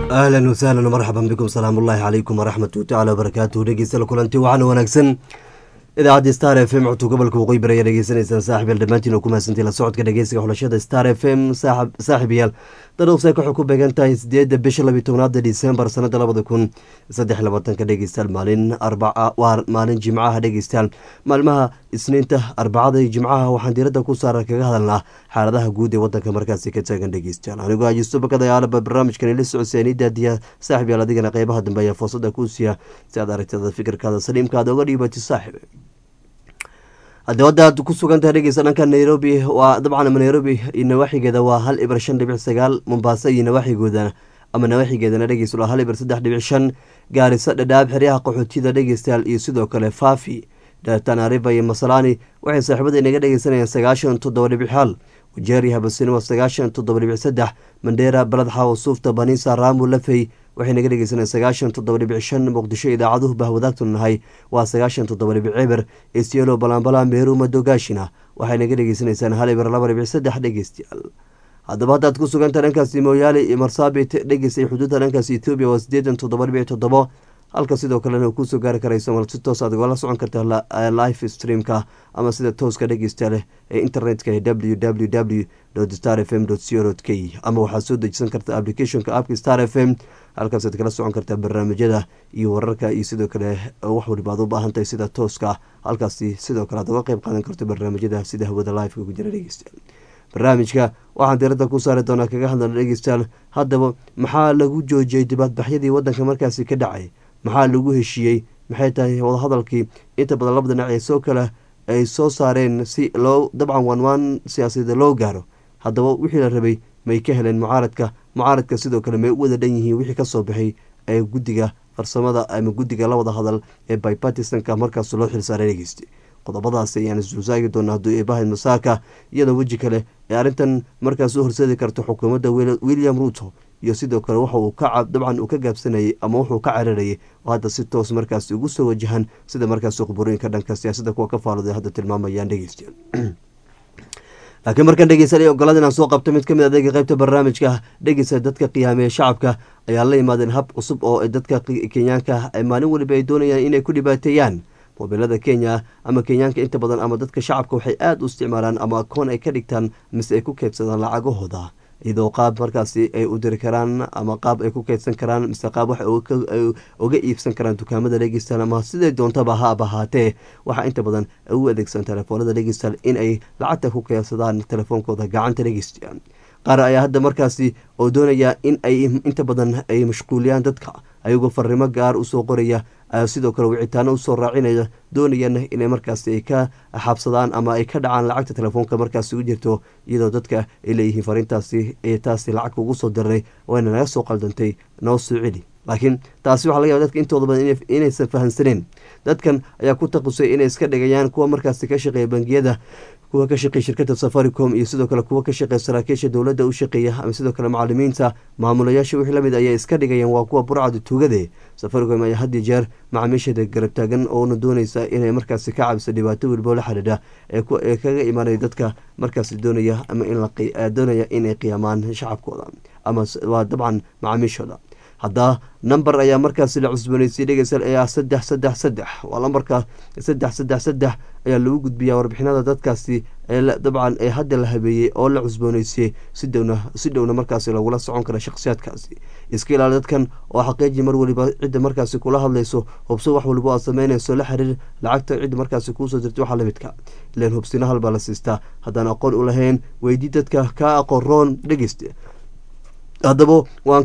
ahlan wasahlan marxaban bikum salaam ullaahi calaykum waraxmatu tacala wabarakaatuhu dhegeystayaal kulanti waxaana wanaagsan idaacadda star f m codka gobolka waqooyi bari ayaa dhegeysanaysaan saaxib yaal dhammaantiin oo ku mahadsantii la socodka dhegeysiga xulashada star f m saaxib yaal daruuqseek waxay ku beegan tahay sideedda bisha labiyi tobnaada disembar sanada labada kun saddex labaatanka dhegeystayaal maalin arbaca waa maalin jimcaha dhegeystayaal maalmaha isniinta arbacada iyo jimcaha waxaan diiradda ku saara kaga hadalnaa xaaladaha guud ee wadanka markaasi ka taagan dhegeystayaal anigoo ajisto bakadayaalaba barnaamijkan ila socodseeni daadiya saaxib yaal adigana qeybaha dambe ayaa fursada kuu siiya si aad aragtada fikirkaada saliimkaada uga dhiibatid saaxib haddii wadda aad ku sugan tahay dhegeysta dhanka nairobi waa dabcan nairobi iyo nawaaxigeeda waa hal ibir shan dhibic sagaal mombaaso iyo nawaaxigooda ama nawaaxigeedana dhegeysta waa hal ibir saddex dhibic shan gaariso dhadhaab xeryaha qaxootiyada dhegeystayaal iyo sidoo kale faafi tanariba iyo masalani waxay saaxiibada inaga dhegeysanayaan sagaashan toddoba dhibic hal wajeeri habasini waa sagaashan toddoba dhibic saddex mandheera baladxaw suufta banisa raamu lafey waxay naga dhegeysanaya sagaashan toddoba dhibic shan muqdisho idaacaduhu bahwadaagtunu nahay waa sagaashan toddoba dhibic eber isyelo balanbala meeru madogaashina waxay naga dhegeysanaysaan hal eber laba dhibic saddex dhegeystayaal haddaba haddaad ku suganta dhankaasi mooyaale iyo marsaabit dhegeystay xuduudda dhankaasi etoobiya waa sideedan toddoba dhibic toddobo halka sidoo kalena kusoo gaari karayso mal si toos aad ugala socon karta life streamka ama sida tooska dhegeysta leh ee internetka ee w w w star f m co k ama waxaad soo dejisan karta applicationka appka star f m halkaasaad kala socon kartaa barnaamijyada iyo wararka iyo sidoo kale wax waliba aad u baahantahay sida tooska halkaasi sidoo kale aad uga qeyb qaadan karto barnaamijyada sida hawada liveka ku jira dhegeystayaal barnaamijka waxaan diiradda ku saari doonaa kaga hadlana dhegeystayaal haddaba maxaa lagu joojiyey dibaadbaxyadii wadanka markaasi ka dhacay maxaa lagu heshiiyey maxay tahay wadahadalkii inta badan laba dhinac ee soo kale ay soo saareen si loo dabcan waanwaan siyaasadeed loo gaaro haddaba wixii la rabay may ka heleen mucaaradka mucaaradka sidoo kale may u wada dhan yihiin wixii kasoo baxay ee guddiga farsamada ama guddiga la wada hadal ee bypartisanka markaas loo xilsaaray dhegeystay qodobadaas ayaan isdulsaagi doonaa hadduu eebahayd masaaka iyadoo weji kale ee arrintan markaas u horseedi karta xukuumadda william ruuto iyo sidoo kale waxa uu ka dabcan uu ka gaabsanayay ama wuxuu ka cararayay oo hadda si toos markaas ugu soo wajahan sida markaas khuburiinka dhanka siyaasadda kuwa ka faaluday hadda tilmaamayaan dhegeystayaal laakiin markaan dhegeysanay ogolada inaan soo qabto mid kamid adeega qeybta barnaamijka dhegeysa dadka qiyaameeya shacabka ayaa la yimaadeen hab cusub oo dadka kenyaanka maalin weliba ay doonayaan inay ku dhibaateeyaan mobilada kenya ama kenyaanka inta badan ama dadka shacabka waxay aada u isticmaalaan ama akoon ay ka dhigtaan mise ay ku keydsadaan lacagahooda iyadoo qaab markaasi ay u diri karaan ama qaab ay ku keydsan karaan mise qaab wax uga iibsan karaan dukaamada dhegeystaan ama siday doontaba haab ahaatee waxaa inta badan u adeegsan telefoonada dhegeystaan in ay lacagta ku keydsadaan telefoonkooda gacanta dhegeystaan qaar ayaa hadda markaasi oo doonaya in ay inta badan ay mashquuliyaan dadka ayagoo farimo gaar usoo qoraya sidoo kale wicitaano usoo raacinaya doonayana inay markaasi ay ka xabsadaan ama ay ka dhacaan lacagta telefoonka markaasi u jirto iyadoo dadka ay leeyihiin fariintaasi ee taasi lacag ugu soo diray wayna naga soo qaldantay noo soo celi laakiin taasi waxaa laga yaba dadka intooda badan inaysan fahansaneen dadkan ayaa ku taqusay inay iska dhigayaan kuwa markaasi ka shaqeeya bangiyada kuwa ka shaqeeya shirkada safaricom iyo sidoo kale kuwa ka shaqeeya saraakiisha dowladda u shaqeeya ama sidoo kale macalimiinta maamulayaasha wixii lamid ayay iska dhigayaan waa kuwa burcada tuugade safaricom ayaa had iyo jeer macaamiisheeda garab taagan oona dooneysa inay markaasi ka cabiso dhibaato welibo la xidhiidha ee kaga imaanaya dadka markaasi doonaya ama indoonaya inay qiyaamaan shacabkooda ama waa dabcan macaamiishooda haddaa number ayaa markaasi la cusbooneysay dhegeystayaal ayaa saddex saddex saddex waa lambarka saddex saddex saddex ayaa lagu gudbiyaa warbixinada dadkaasi dabcan ee hadda la habeeyey oo la cusbooneysiyey si dhowna si dhowna markaasi lagula socon kara shakhsiyaadkaasi iska ilaali dadkan oo xaqiiji mar waliba cidda markaasi kula hadlayso hubso wax waliba aad sameynayso la xiriir lacagta cidda markaasi kuusoo dirtay waxaa lamidka ilan hubsina halbaa la siistaa haddaan aqoon u lahayn weydii dadka kaa aqoon roon dhegeysta haddaba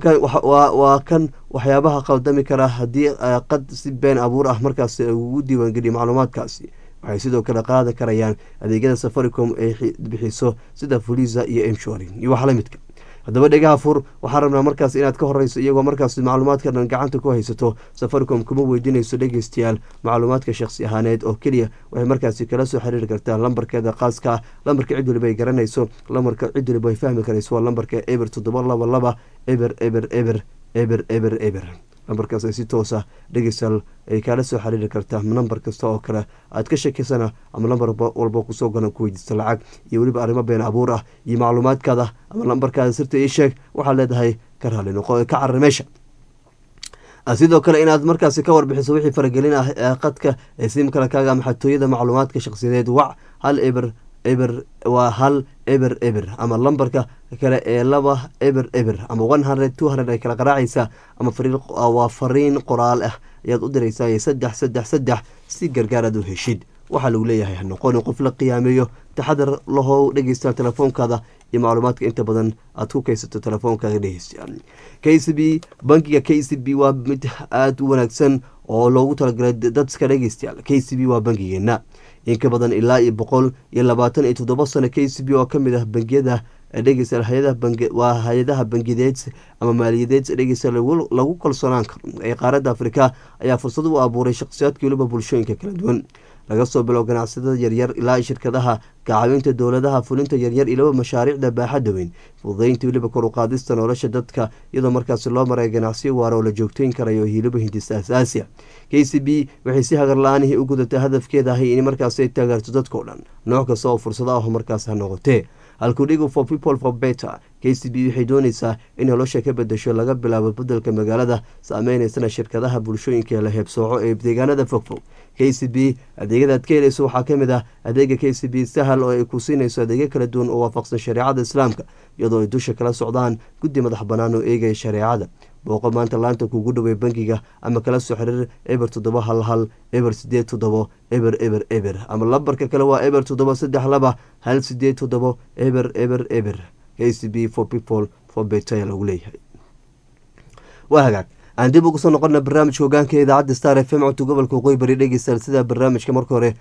waa kan waxyaabaha qaldami kara haddii qad si been abuur ah markaas ugu diiwaangeliya macluumaadkaasi waxay sidoo kale qaadan karayaan adeegyada safaricom ay bixiso sida fulisa iyo emshorin iyo wax lamidka haddaba dhegaha fur waxaan rabnaa markaas inaad ka horeyso iyagoo markaas macluumaadka dhan gacanta ku haysato safaricom kuma weydiinayso dhegeystayaal macluumaadka shakhsi ahaaneed oo keliya waxay markaasi kala soo xiriiri kartaa lambarkeeda khaaska ah lambarka cid waliba ay garanayso lambarka cid waliba ay fahmi karayso waa lambarka eber toddoba laba laba eber eber eber eber eber eber lambarkaas ay si toosa dhegeystayaal ay kaala soo xiriiri kartaa nambar kasta oo kale aad ka shakisana ama lambar walba kusoo galan ku weydiista lacag iyo weliba arrimo been abuur ah iyo macluumaadkaada ama lambarkaada sirta ii sheeg waxaad leedahay ka raali noqo ka carar meesha sidoo kale inaad markaasi ka warbixiso wixii faragelin ah ee qadka ee simkala kaaga ama xatooyada macluumaadka shakhsiyadeed wac hal eber eber waa hal eber eber ama lambarka kale ee laba eber eber ama one hundred two hundred ay kala qaraacaysaa ama waa fariin qoraal ah ayaad u diraysaa saddex saddex saddex si gargaar aad u heshid waxaa lagu leeyahay hanoqonin qof la qiyaameeyo taxadar lahow dhegeysta telefoonkaada iyo macluumaadka inta badan aad ku kaysato telefoonkaada dhegeysta k c b bankiga k c b waa mid aada u wanaagsan oo loogu talagalay dadka dhegeystayaal k c b waa bankigeena in ka badan ilaa iyo boqol iyo labaatan iyo toddoba sano k c b oo kamid ah bangiyada dhegeysta waa hay-adaha bangideed ama maaliyadeed dhegeysta lagu kalsoonaan karo ee qaaradda afrika ayaa fursad u abuuray shakhsiyaadka weliba bulshooyinka kala duwan laga soo bilow ganacsatada yaryar ilaa shirkadaha kacaawinta dowladaha fulinta yaryar ilaba mashaariicda baaxadda weyn fududeynta weliba kor uqaadista nolosha dadka iyadoo markaasi loo maray ganacsiyo waara oo la joogteyn karayo hiliba hindisa asaasiya k c b waxay si hagar la-aanihii u gudatay hadafkeeda ahay in markaasi ay taageerto dadkao dhan nooc kasta oo fursado ah markaas ha noqotee halkudhigu for people for better k c b waxay dooneysaa in nolosha ka bedesho laga bilaabo bedelka magaalada saameyneysan shirkadaha bulshooyinka la heebsooco ee deegaanada fogfog k c b adeegyadaad ka heleyso waxaa kamid ah adeega k c b sahal oo ay ku siinayso adeegyo kala duwan oo waafaqsan shareecada islaamka iyadoo ay dusha kala socdaan guddi madax bannaan oo eegaya shareecada booqo maanta laanta kuugu dhowey bankiga ama kala soo xiriir eber toddoba hal hal eber sideed toddobo eber eber eber ama lambarka kale waa eber toddoba saddex laba hal sideed toddobo eber eber eber k c b for people for betaya lagu leeyahay waa hagaag aan dib ugu soo noqona barnaamijka hogaanka idaacadda star f m codka gobolka waqooyi bari dhegeystayaal sida barnaamijka marka hore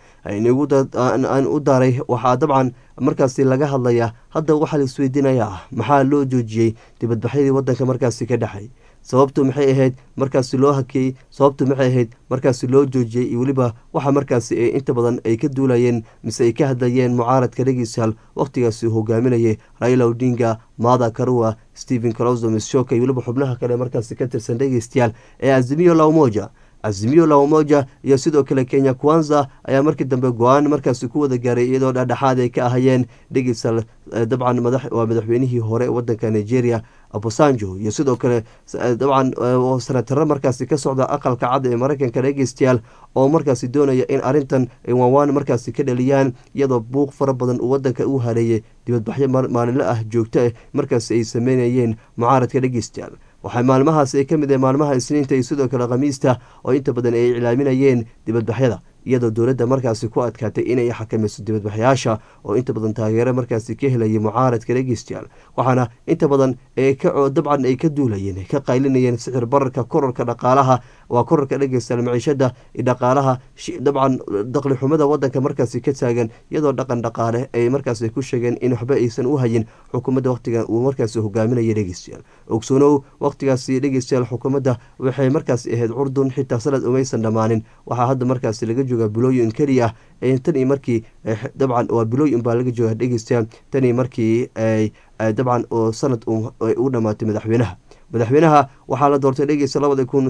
aan u daaray waxaa dabcan markaasi laga hadlayaa hadda waxaa la isweydiinaya ah maxaa loo joojiyey dibadbaxyadii wadanka markaasi ka dhexay sababtu maxay ahayd markaasi loo hakiyey sababtu maxay ahayd markaasi loo joojiyey iyo weliba waxa markaasi ee inta badan ay ka duulayeen mise ay ka hadlayeen mucaaradka dhegeystayaal wakhtigaasi hogaaminayay raila odinga maada karua stephen closo mishoka iyo weliba xubnaha kale markaasi ka tirsan dhegeystayaal ee azimiyo laumoja azimiyo laumoja iyo sidoo kale kenya kwanza ayaa markii dambe go-aan markaasi ku wada gaaray iyadoo dhexdhexaad ay ka ahayeen dhegeystayaal dabcan waa madaxweynihii hore wadanka nigeria abosanjo iyo sidoo kale dabcan sanataro markaasi ka socda aqalka cad ee mareykanka dhegeystayaal oo markaasi doonaya in arintan ay waanwaan markaasi ka dhaliyaan iyadoo buuq fara badan uu wadanka u hareeyay dibadbaxyo maalinlo ah joogto ah markaasi ay sameynayeen mucaaradka dhegeystayaal waxaa maalmahaasi ay ka mid ah maalmaha isniinta iyo sidoo kale khamiista oo inta badan ay iclaaminayeen dibadbaxyada iyadoo dowladda markaasi ku adkaatay inay xakamayso dibadbaxyaasha oo inta badan taageero markaasi ka helayay mucaaradka dhegeystayaal waxaana inta badan dabcan ay ka duulayeen ka qaylinayeen sixir bararka korarka dhaqaalaha waa korarka dhegeystayaal maciishada dhaqaalaha dabcan daqli xumada wadanka markaasi ka taagan iyadoo dhaqan dhaqaale ay markaasi ku sheegeen in waxba aysan u hayin xukuumadda waqtigan uu markaasi hogaaminaya dhegeystayaal ogsoonow waqtigaasi dhegeystayaal xukuumadda waxay markaasi ahayd curdun xitaa sanad umaysan dhammaanin waxaa hadda markaasi laga jooga bilooyin keliya ah tan iyo markii dabcan waa bilooyin baa laga jooga dhegeystayaal tan iyo markii dabcan oo sanad u dhamaatay madaxweynaha madaxweynaha waxaa la doortay dhegeysta labada kun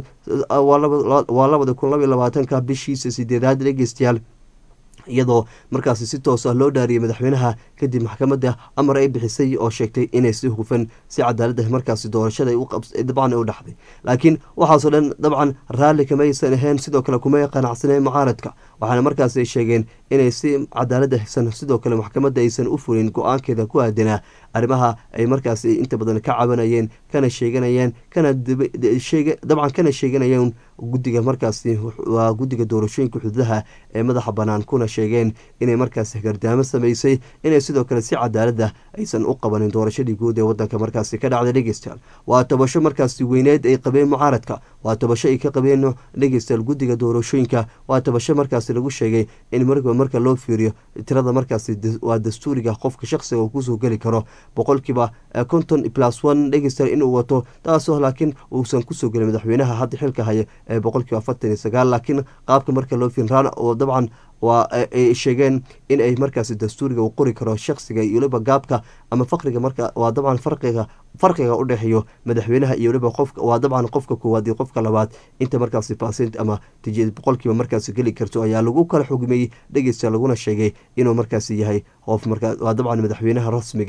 waa labada kun labaiy labaatanka bishiisa sideedaad dhegeystayaal iyadoo markaasi si toos ah loo dhaariyay madaxweynaha kadib maxkamadda amar ay bixisay oo sheegtay inay si hufan si cadaalada markaasi doorashada dabcan u dhaxday laakiin waxaasoo dhan dabcan raalli kamaysan ahayn sidoo kale kumay qanacsaneen mucaaradka waxaana markaasi ay sheegeen inay si cadaalad ahsan sidoo kale maxkamadda aysan u fulin go-aankeeda ku aadanaa arrimaha ay markaasi inta badan ka cabanayeen kana sheeganayeen kana dabcan kana sheeganayeen guddiga markaasi waa guddiga doorashooyinka xuduudaha ee madaxa bannaan kuna sheegeen inay markaasi gardaamo samaysay inay sidoo kale si cadaalada aysan u qabanin doorashadii guud ee wadanka markaasi ka dhacday dhegeystayaal waa tabasho markaasi weyneed ay qabeen mucaaradka waa tabasho ay ka qabeen dhegeystayaal guddiga doorashooyinka waa tabasho markaasi lagu sheegay in markiiba marka loo fiiriyo tirada markaasi waa dastuuriga qofka shaqsiga uu kusoo geli karo boqolkiiba konton plus one dhegeystayaal inuu wato taasoo laakiin uusan kusoo gelin madaxweynaha hadda xilka haya ee boqolkiiba afartan iyo sagaal laakiin qaabka marka loo fiirin raana oo dabcan waa ay sheegeen in ay markaasi dastuuriga uu qori karo shaksiga iyo weliba gaabka ama faqriga marka waa dabcan farqiga farqiga u dhexeeyo madaxweynaha iyo weliba qofka waa dabcan qofka koowaad iyo qofka labaad inta markaasi percent ama boqolkiiba markaasi geli karto ayaa lagu kala xugmiyey dhegeysta laguna sheegay inuu markaasi yahay qof markaa waa dabcan madaxweynaha rasmiga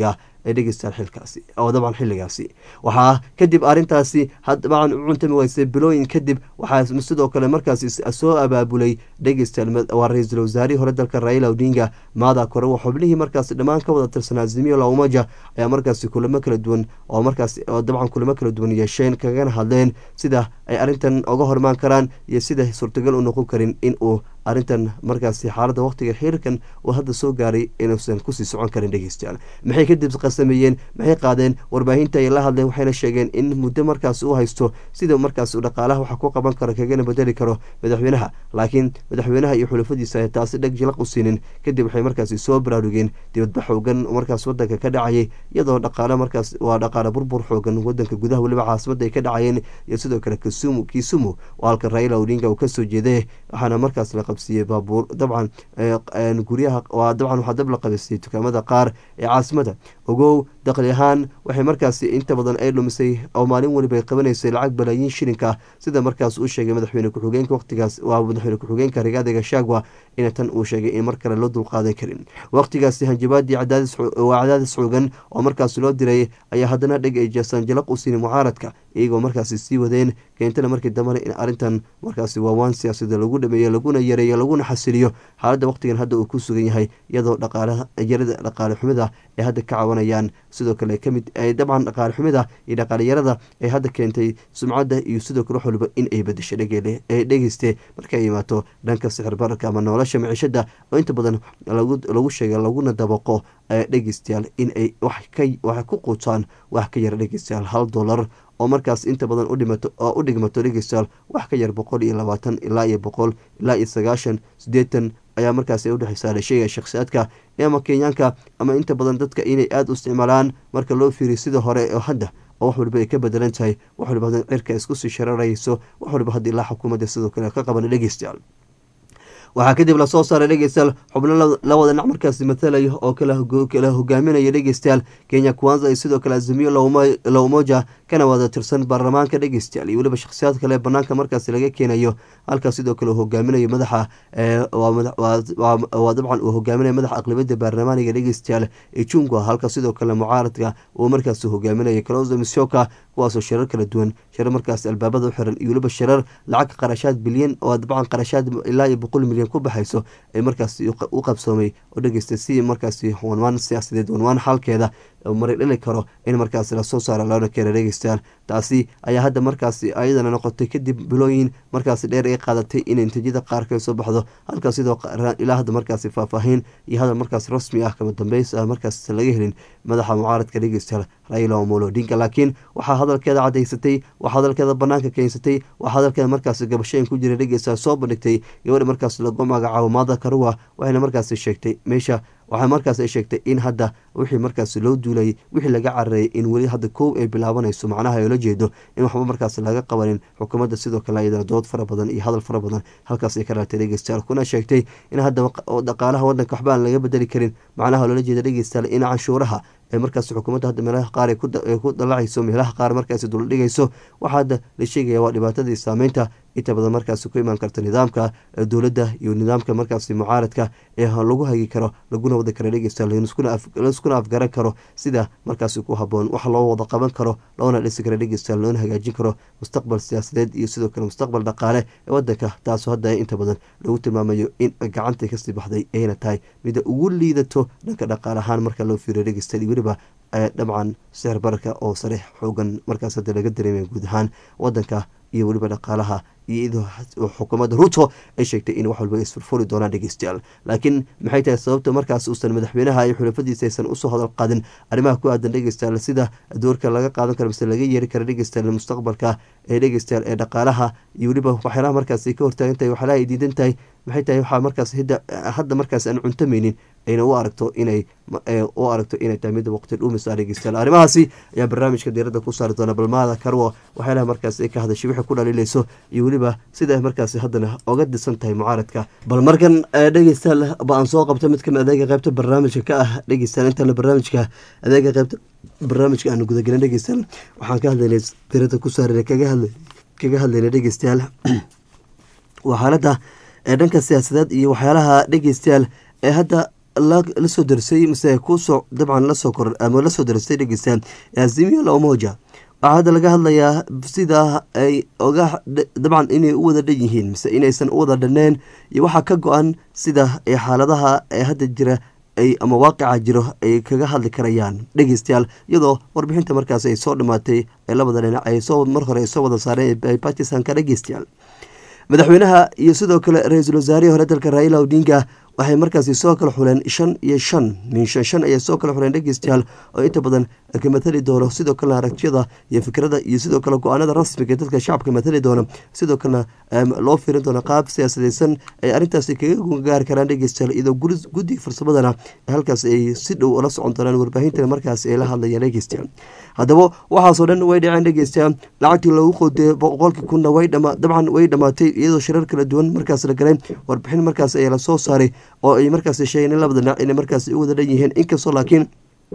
ee dhegeystayaal xilkaasi oo dabcan xilligaasi waxaa kadib arrintaasi dabcan u cuntami weysay bilooyin kadib waxaa sidoo kale markaasi soo abaabulay dhegeystayaal waa ra-iisul wasaarihii hore dalka raila odinga maada kore waa xubnihii markaasi dhammaan ka wada tirsanaa zimiyo la umaja ayaa markaasi kulamo kala duwan oo markaas dabcan kulamo kala duwan yeesheen kagana hadleen sida ay arrintan oga hormaan karaan iyo sida suurtagal u noqon karin in uu arrintan markaasi xaaladda waqtiga xiriirkan uu hadda soo gaaray inuusan kusii socon karin dhegeystayaal maxay kadib qasameeyeen maxay qaadeen warbaahinta ay la hadleen waxayna sheegeen in muddo markaas uu haysto sida markaas uu dhaqaalaha waxa ku qaban karo kagana bedeli karo madaxweynaha laakiin madaxweynaha iyo xulafadiisa ay taasi dheg jilaq u siinin kadib waxay markaasi soo baraarugeen dibadbax xoogan markaas wadanka ka dhacayay iyadoo dhaqaale markaas waa dhaqaale burbur xoogan wadanka gudaha weliba caasimada ay ka dhacayeen iyo sidoo kale kisumu kisumu oo halka raila odinga uu kasoo jeeday waxaana markaas la qabsiiyey baabuur dabcan guryaha waa dabcan waxaa dab la qabisay dukaamada qaar ee caasimada ogow daqli ahaan waxay markaasi inta badan ay dhumisay oo maalin weliba ay qabanaysay lacag balaayiin shilinka sida markaas uu sheegay madaxweyne ku-xigeenka waqtigaas waa madaxweyne ku-xigeenka rigaadi gashagwa in tan uu sheegay in mar kale loo dulqaadan karin waqtigaasi hanjabaadii waa cadaadis xoogan oo markaas loo diray ayaa haddana dheg ay jeesaan jalaq u siinin mucaaradka iyagoo markaasi sii wadeen keentana markii dambena in arrintan markaasi waawaan siyaasada lagu dhameeyo laguna yareeyo laguna xasiliyo xaaladda waqtigan hadda uu ku sugan yahay iyadoo dhaqaalaha yarada dhaqaale xumida ay hadda ka cawanayaan sidoo kale kamid dabcan dhaqaale xumida iyo dhaqaaleyarada ay hadda keentay sumcadda iyo sidoo kale wax waliba in ay bedesho dhegele ee dhegeyste markay imaato dhanka sixir bararka ama nolosha miciishada oo inta badan lagu sheegay laguna dabaqo dhegeystayaal in ay wax ku quutaan wax ka yara dhegeystayaal hal dollar oo markaas inta badan udhimato oo u dhigmato dhegeystayaal wax ka yar boqol iyo labaatan ilaa iyo boqol ilaa iyo sagaashan sideetan ayaa markaas udhexeysa la sheegaya shakhsiyaadka ama kenyaanka ama inta badan dadka inay aada u isticmaalaan marka loo fiiriyo sida hore oo hadda oo wax waliba ay ka bedelan tahay wax waliba hadda cirka isku sii shararayso wax waliba hadda ilaa xukuumadda sidoo kale ka qaban dhegeystayaal waxaa kadib lasoo saaray dhegeystayaal xubno la wada dhinac markaasi matalaya oo kala hogaaminaya dhegeystayaal kenya kwanza iyo sidoo kale azimiyo la umoja kana wada tirsan baarlamaanka dhegeystayaal iyo weliba shakhsiyaad kale banaanka markaasi laga keenayo halkaas sidoo kale uu hogaaminayo madaxa waa dabcan uu hogaaminayo madaxa aqlibada baarlamaaniga dhegeystayaal ijungwa halka sidoo kale mucaaradka uu markaasi hogaaminayo closo mishoka kuwaasoo shirar kala duwan shirar markaasi albaabada u xiran iyo weliba shirar lacag qarashaad bilyan oo dabcan qarashaad ilaa iyo boqol milyan ku baxayso ay markaasi u qabsoomay oo dhegeystay si markaasi wanwaan siyaasadeed wanwaan xalkeeda mari dhali karo in markaasi lasoo saara loona keena dhegeystayaal taasi ayaa hadda markaasi ayadana noqotay kadib bilooyin markaasi dheer ay qaadatay in natiijada qaarka soo baxdo halka sidoo ilaa hadda markaasi faahfaahin iyo hadal markaas rasmi ah kama dambeys ah markaas laga helin madaxa mucaaradka dhegeystayaal raila omolo odinga laakiin waxaa hadalkeeda cadaysatay waxaa hadalkeeda banaanka keensatay waxaa hadalkeeda markaasi gabashooyin ku jira dhegeystayaal soo bandhigtay gabadha markaas lagu magacaabo maada karuwa waxayna markaasi sheegtay meesha waxaa markaas ay sheegtay in hadda wixii markaas loo duulayay wixii laga carareeyay in weli hadda koow ay bilaabanayso macnaha ay la jeedo in waxba markaas laga qabanin xukuumadda sidoo kale ayadana dood fara badan iyo hadal fara badan halkaas ay ka dhaartay dhegeystayaal kuna sheegtay in hadda dhaqaalaha wadanka waxba aan laga bedeli karin macnaha loola jeeda dhegeystayaal in canshuuraha ee markaas xukuumadda hadda meelaha qaar ay ku dalacayso meelaha qaar markaas dul dhigayso waxaa hadda la sheegaya waa dhibaatadii saameynta inta badan markaasi ku imaan karta nidaamka dowladda iyo nidaamka markaasi mucaaradka ee lagu hagi karo laguna wada kara dhegeysta laiskuna afgaran karo sida markaasi ku haboon wax loo wada qaban karo loona dhisi kara dhegeysta loona hagaajin karo mustaqbal siyaasadeed iyo sidoo kale mustaqbal dhaqaale ee wadanka taasoo hadda inta badan lagu tilmaamayo in gacanta kasii baxday ayna tahay mida ugu liidato dhanka dhaqaale ahaan marka loo fiiriyo dhegeysta weliba dabcan sixir bararka oo sariix xoogan markaas hadda laga dareemaya guud ahaan wadanka iyo weliba dhaqaalaha iyo iyadoo xukuumadda ruto ay sheegtay in wax walba isfurfuri doonaan dhegeystayaal laakiin maxay tahay sababta markaas uusan madaxweynaha iyo xulafadiisa aysan usoo hadal qaadin arrimaha ku aadan dhegeystayaal sida doorka laga qaadan karo mise laga yeeri kara dhegeystayaal mustaqbalka ee dhegeystayaal ee dhaqaalaha iyo weliba waxyaalaha markaas ay ka hortaagan tahay waxyaalaha ay diidan tahay maxay tahay waxaa markaas hadda markaas aan cuntamaynin ayna u aragto inay u aragto inay tahay mid waqti dhuumisa dhegeystayaal arrimahaasi ayaa barnaamijka diiradda ku saari doona balmaada karwo waxyaalaha markaas ay ka hadashay wixii ku dhaliilayso iyo weliba sida markaasi haddana oga disan tahay mucaaradka bal markan dhegeystayaal ba aan soo qabto mid kamid adeega qaybta barnaamijka ka ah dhegeystayaal intaana barnaamijka adeega qaybta barnaamijka aanu gudagelin dhegeystayaal waxaan ka hadlaynay diiradda ku saarana kaga hadlay kaga hadlayna dhegeystayaal waa xaaladda ee dhanka siyaasadeed iyo waxyaalaha dhegeystayaal ee hadda lasoo darisay mise kusoo dabcan lasoo kor ama lasoo darisay dhegeysta azimio la umoja waxaa hadda laga hadlayaa sida ay oga dabcan inay u wada dhan yihiin mise inaysan u wada dhaneen iyo waxaa ka go-an sida ay xaaladaha ee hadda jira ay ama waaqica jiro ay kaga hadli karayaan dhegeystayaal iyadoo warbixinta markaas ay soo dhammaatay ee labada dhinac ay soo mar hore ay soo wada saareen bakistanka dhegeystayaal madaxweynaha iyo sidoo kale ra-iisul wasaarihii hore dalka raila odinga waxay markaasi soo kala xuleen shan iyo shan min shan shan ayay soo kala xuleen dhegeystayaal oo inta badan ka matali doono sidoo kalena aragtiyada iyo fikrada iyo sidoo kale go-aanada rasmiga ee dadka shacabka matali doona sidoo kalena loo fiirin doono qaab siyaasadeysan ay arrintaasi kaga gaari karaan dhegeystayaal iyadoo guddiga farsamadana halkaas ay si dhow ula socon doonaan warbaahintan markaas ay la hadlayaan dhegeystayaal haddaba waxaasoo dhan way dhaceen dhegeystayaal lacagtii loogu qoodee boqolkii kunna way dabcan way dhammaatay iyadoo shirar kala duwan markaas la galay warbixin markaas ayaa lasoo saaray oo ay markaas sheegeen in labada dhinac inay markaas u wada dhan yihiin inkastoo laakiin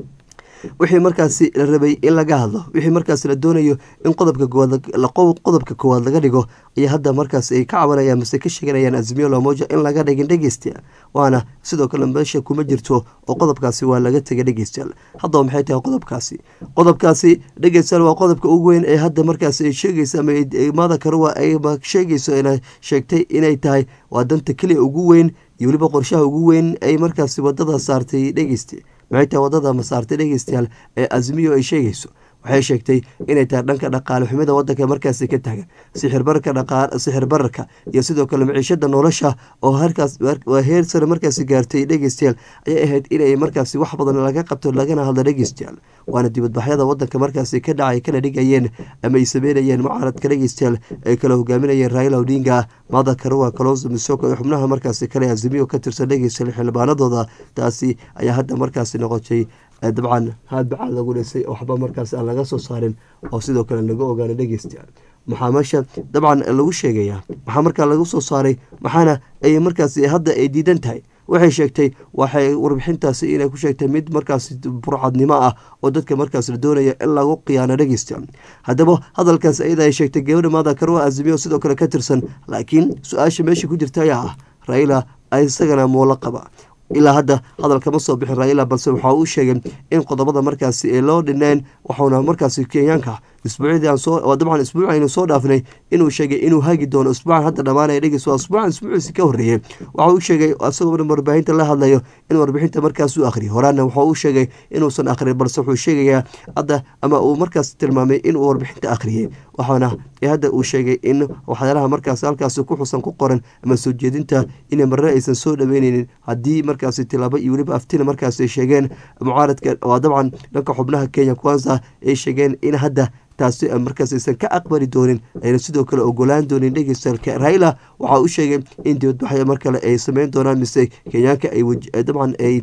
wixii markaasi la rabay in laga hadlo wixii markaas la doonayo in qodobka qodobka koowaad laga dhigo ayaa hadda markaas ay ka cabanayaan mase ka sheeganayaan azimiyo lamoja in laga dhigin dhegeystayaal waana sidoo kale meesha kuma jirto oo qodobkaasi waa laga tegay dhegeystayaal haddaba maxay tahay qodobkaasi qodobkaasi dhegeystayaal waa qodobka ugu weyn ee hadda markaas ay sheegaysa ama maada karuwa ay sheegayso ina sheegtay inay tahay waa danta keliya ugu weyn iyo weliba qorshaha ugu weyn ay markaasi wadada saartay dhegeysta maxay tahay wadada masaartay dhegeystayaal ee azmiyo ay sheegayso waxay sheegtay inay tahay dhanka dhaqaale xumida wadanka markaasi ka taagan sixirbararka sixir bararka iyo sidoo kale maciishada nolosha oo halkaas waa heer sare markaasi gaartay dhegeystayaal ayay ahayd inay markaasi wax badan laga qabto lagana hadlo dhegeystayaal waana dibadbaxyada wadanka markaasi ka dhacay kana dhigayeen ama ay sameynayeen mucaaradka dhegeystayaal ay kala hogaaminayeen raila odinga mada karuwa kalonso misoko ee xubnaha markaasi kale azimiyo ka tirsan dhegeystayaal xildhibaanadooda taasi ayaa hadda markaasi noqotay dabcan haadbacaad lagu dhisay oo waxba markaas aan laga soo saarin oo sidoo kale laga ogaana dhegeystayaal maxaa meesha dabcan lagu sheegayaa maxaa markaa lagu soo saaray maxaana ay markaas hadda ay diidan tahay waxay sheegtay waxay warbixintaasi inay ku sheegtay mid markaas burcadnimo ah oo dadka markaas la doonaya in lagu khiyaano dhegeysta haddaba hadalkaas iyada ay sheegtay gabadha maada karwa azimiyo sidoo kale ka tirsan laakiin su-aasha meesha ku jirta ayaa ah raila isagana muulo qaba ilaa hadda hadal kama soo bixin raila balse waxa uu sheegay in qodobada markaasi ay loo dhineen waxauna markaasi kenyaanka isbuucyadii dabcan isbuuc aynu soo dhaafnay inuu sheegay inuu hagi doono isbuucan hadda dhamaanaya dhegeys waa isbuucan isbuuciisi ka horreeyey waxa uu sheegay isagoo warbaahinta la hadlayo in warbixinta markaas u akhriyo horaana waxa uu sheegay inuusan akhrin balse wuxuu sheegayaa hadda ama uu markaas tilmaamay inuu warbixinta akhriyey waxaana hadda uu sheegay in waxyaalaha markaas halkaas ku xusan ku qoran ama soo jeedinta inay marre aysan soo dhaweyneynin haddii markaasi tilaabo iyo weliba aftina markaas ay sheegeen mucaaradka waa dabcan dhanka xubnaha kenya kwanza ay sheegeen in hadda taasi markaas aysan ka aqbali doonin ayna sidoo kale ogolaan doonin dhegeystayaal raila waxa uu sheegay in dibadbaxya mar kale ay sameyn doonaan mise kenyaanka ay dabcan ay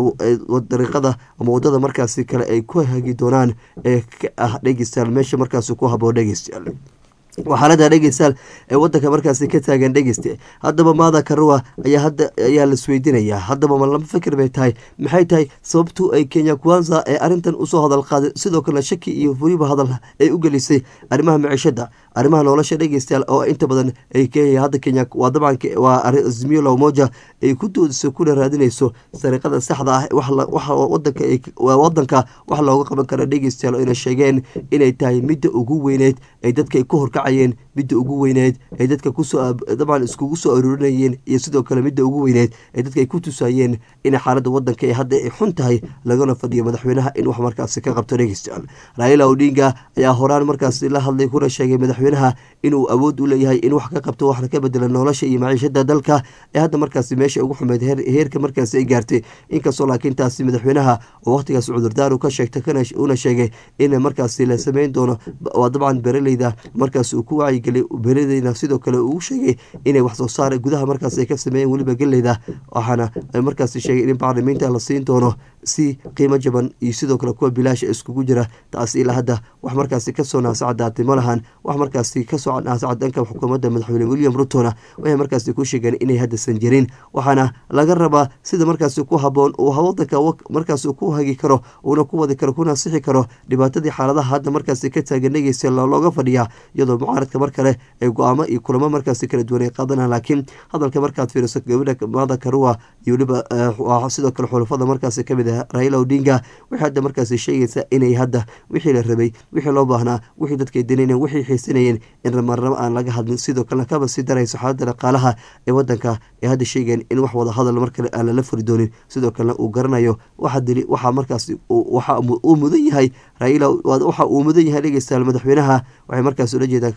dariiqada ama wadada markaasi kale ay ku hagi doonaan ee ka ah dhegeystayaal meesha markaasi ku haboo dhegeystayaal waa xaalada dhegeystayaal ee wadanka markaasi ka taagan dhegeyste haddaba maada karuwa ayaa hadda ayaa laisweydiinayaa haddaba ma lama fikir bay tahay maxay tahay sababtu ay kenya kwanza ee arrintan usoo hadal qaaday sidoo kale shaki iyo weliba hadal ay u gelisay arrimaha maciishada arrimaha nolosha dhegeystayaal oo inta badan ay kenya hadda kenya waa dabcan waa azmiyo lawmoja ay ku doodiso kuna raadinayso sariiqada saxda ah waxa wadanka wadanka wax looga qaban kara dhegeystayaal oo ayna sheegeen inay tahay midda ugu weyneed ay dadka ku horkacayeen midda ugu weyneed ay dadka kusoo dabcan iskugu soo aruurinayeen iyo sidoo kale midda ugu weyneed ay dadka ay ku tusayeen in xaaladda wadanka ee hadda ay xun tahay lagana fadhiyo madaxweynaha in wax markaasi ka qabto dhegeystayaal raila odinga ayaa horaan markaasi la hadlay kuna sheegay madaxweynaha inuu awood u leeyahay in wax ka qabto waxna ka bedela nolosha iyo maciishada dalka ee hadda markaasi meesha ugu xumeyd heerka markaasi ay gaartay inkastoo laakiin taasi madaxweynaha oo waqtigaas cudurdaar u ka sheegtay una sheegay in markaasi la sameyn doono waa dabcan beraleyda markaas uu ku wacyigeliy beradeyna sidoo kale uu sheegay inay wax soo saar gudaha markaas ay ka sameeyeen weliba geleyda waxaana markaas sheegay in bacrimiinta la siin doono si qiimo jaban iyo sidoo kale kuwa bilaasha iskugu jira taasi ilaa hadda wax markaasi kasoo naasacadaatay ma lahan wax markaasi kasoo naasacad dhanka xukuumadda madaxweyne william rutona waxay markaasi ku sheegeen inay haddaysan jirin waxaana laga rabaa sida markaasi ku haboon uu wadanka markaasi ku hagi karo uuna ku wadi karo kuna sixi karo dhibaatadii xaaladaha hadda markaasi ka taagan dhegeysa looga fadhiyaa iyadoo mucaaradka mar kale ay go-aamo iyo kulamo markaasi kala duwan ay qaadanaan laakiin hadalka markaad fiiriso gabadha mada karua iyo weliba sidoo kale xulafada markaasi kamid ah raila odinga waxay hadda markaasi sheegaysaa inay hadda wixii la rabay wixii loo baahnaa wixii dadkay danayeen wixii xiisanayeen in marnabo aan laga hadlin sidoo kalena kaba sii darayso xaalada dhaqaalaha ee wadanka ay hadda sheegeen in wax wada hadal mar kale aan lala furi doonin sidoo kalena uu garanayo waxaa markaasi waxa uu mudan yahay raila waxa uu mudan yahay dhegeystayaal madaxweynaha waxay markaas ula jeedaa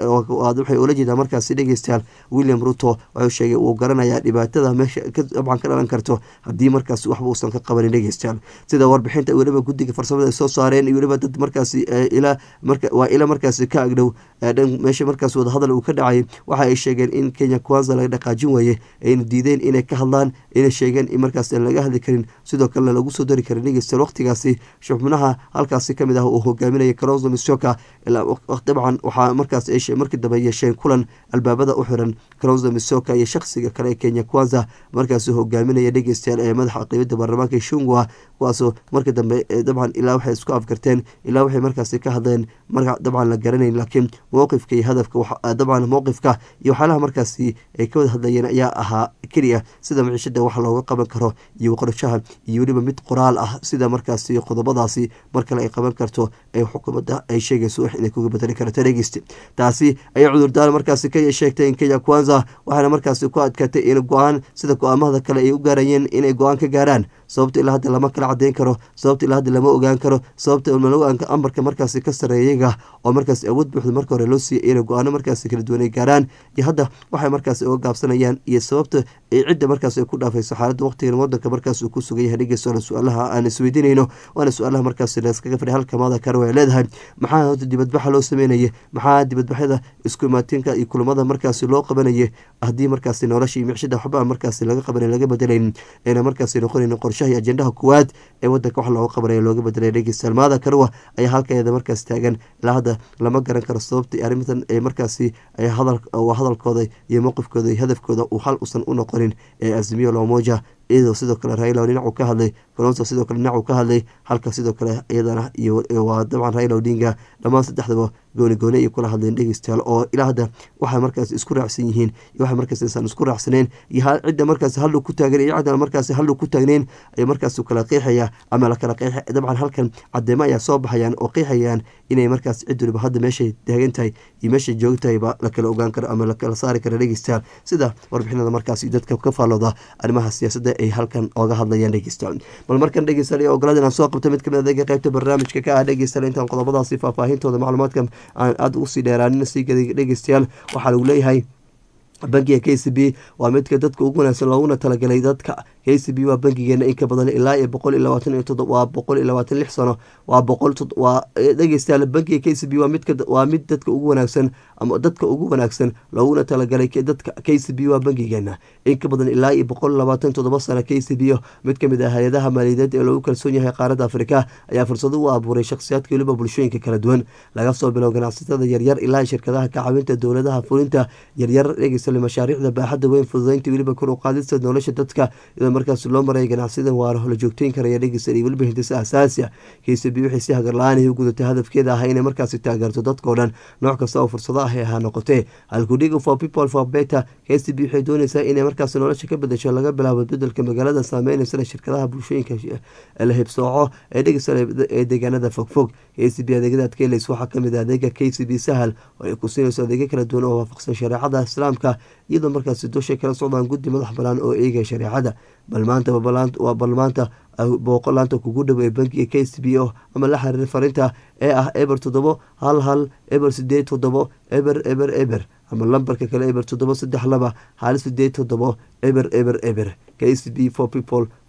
waxay ula jeedaa markaasi dhegeystayaal william ruto wuxuu sheegay uu garanayaa dhibaatada meesha dabcan ka dhalan karto haddii markaasi waxba uusan ka qabanin dhegeystayaal sida warbixinta weliba guddiga farsamada ay soo saareen iyo weliba dad markaasi ilaa waa ila markaasi ka agdhow meesha markaas wadahadal uu ka dhacay waxa ay sheegeen in kenya kwanza laga dhaqaajin waaye ayna diideen inay ka hadlaan inay sheegeen in markaas aan laga hadli karin sidoo kalena lagu soo dari karin dhegeystayaal waqtigaasi xubnaha halkaasi kamid ah uu hogaaminaya karoso misoka dabcan waxaa markaas ay markii dambe yeesheen kulan albaabada u xiran karoso misoka iyo shakhsiga kale ee kenya kwanza markaasi hogaaminaya dhegeystayaal ee madaxa qeybada baarlamaanka shungwa kuwaasoo markii dambe dabcan ilaa waxay isku afgarteen ilaa waxay markaasi ka hadleen marka dabcan la garanayn laakiin mowqifka iyo hadafka dabcan mowqifka iyo waxyaalaha markaasi ay ka wada hadlayeen ayaa ahaa keliya sida maciishada wax looga qaban karo iyo qorshaha iyo weliba mid qoraal ah sida markaasi qodobadaasi mar kale ay qaban karto ee xukuumadda ay sheegayso wax inay kuga bedeli karto dhegeysta taasi ayaa cudurdaar markaasi ka sheegtay in kenya kwanza waxaana markaasi ku adkaatay in go-aan sida go-aamada kale ay u gaarayeen inay go-aan ka gaaraan sababta ilaa hadda lama kala cadeyn karo sababta ilaa hadda lama ogaan karo sababta malawaanka ambarka markaasi ka sareeya iyaga oo markaasi awood buuxda marka hore loo siiyay inay go-aano markaasi kala duwan ay gaaraan iyo hadda waxay markaasi uga gaabsanayaan iyo sababta ay cidda markaas ay ku dhaafayso xaaladda waqtigan wadanka markaas uu ku sugan yahay dhegeysoona su-aalaha aan isweydiinayno waana su-aalaha markaasi leeskaga fadhi halka maada karo ay leedahay maxaa hota dibadbaxa loo sameynaya maxaa dibadbaxyada isku imaatinka iyo kulamada markaasi loo qabanaya haddii markaasi nolosha iyo micshada waxba markaasi laga qabanay laga bedelayn ayna markaasi noqonayn qorshaha iyo ajendaha kuwaad ee wadanka wax looga qabanaya looga bedelay dhegeystayaal maada karowa ayaa halkeeda markaas taagan ilaa hadda lama garan karo sababta arrintan ee markaasi hadalkooda iyo mowqifkooda iyo hadafkooda uu hal usan u noqonin ee azimiyo lomoja iyadoo sidoo kale raila dhinacu ka hadlay colonso sidoo kale dhinacu ka hadlay halka sidoo kale iyadana waa dabcan raila odinga dhammaan saddexdaba gooni gooni ay kula hadleen dhegeystayaal oo ilaa hadda waxay markaas isku raacsan yihiin iyo waxay markaas insan isku raacsaneen iyo cidda markaas hallu ku taagan iyo cidda markaas hallu ku taagneyn ay markaas kala qeexaya ama la kala qeexa dabcan halkan cadeemo ayaa soo baxayaan oo qeexayaan inay markaas cid waliba hadda meeshay taagan tahay iyo meeshay joogtahayba la kala ogaan karo ama la kala saari karo dhegeystayaal sida warbixinada markaas dadka ka faallooda arrimaha siyaasadda ay halkan ooga hadlayaan dhegeystayaal bal markan dhegeystayaal iyo ogolaad inaan soo qabto mid kamid adeega qaybta barnaamijka ka ah dhegeystayaal intaan qodobadaasi faahfaahintooda macluumaadka aan aada usii dheeraanin sii dhegeystayaal waxaa lagu leeyahay bankiga k c b waa midka dadka ugu wanaagsan looguna talagalay dadka k c b waa bankigeena in ka badan ilaa iyo boqol iyo labaatan iyo todo waa boqol iyo labaatan lix sano waa boqol waa dhegeystayaal bankiga k c b waa midka waa mid dadka ugu wanaagsan ama dadka ugu wanaagsan looguna talagalay dadka k c b waa bankigeena in ka badan ilaa iyo boqol labaatan todoba sano k c b mid kamid ah hay-adaha maaliyadeed ee loogu kalsoon yahay qaaradda afrika ayaa fursado u abuuray shakhsiyaadka weliba bulshooyinka kala duwan laga soo bilow ganacsatada yaryar ilaa shirkadaha ka caawinta dowladaha fulinta yaryar dhegeysta mashaariicda baaxadda weyn fududeynta weliba kor u qaadista nolosha dadka iyadoo markaas loo maraya ganacsiyada waara la joogteyn karaya dhegeysta iyo weliba hindisa asaasi ah k c b waxay si hagarla-aan u gudatay hadafkeeda ah inay markaasi taageerto dadkao dhan nooc kasta oo fursado ah ee ahaa noqotee halkudhiga for people for better k c b waxay dooneysaa inay markaas nolosha ka bedasho laga bilaabo bedelka magaalada saameyneysa shirkadaha bulshooyinka la hibsooco ee dhegeysta ee deegaanada fogfog k c b adeegyada adkeeleys waxaa kamid ah adeega k c b sahal oo ay ku siinayso adeegyo kala duwan oo waafaqsan shareecada islaamka iyadoo markaasi dushay kala socdaan guddi madax banaan oo eegaya shareecada bal maanta waa bal maanta booqo laanta kugu dhow ee bankiga k c b o ama la xiriir farinta ee ah eber toddobo hal hal eber sideed toddobo eber eber eber ama lambarka kale eber toddobo saddex laba hal sideed toddobo eber eber eber k c b for people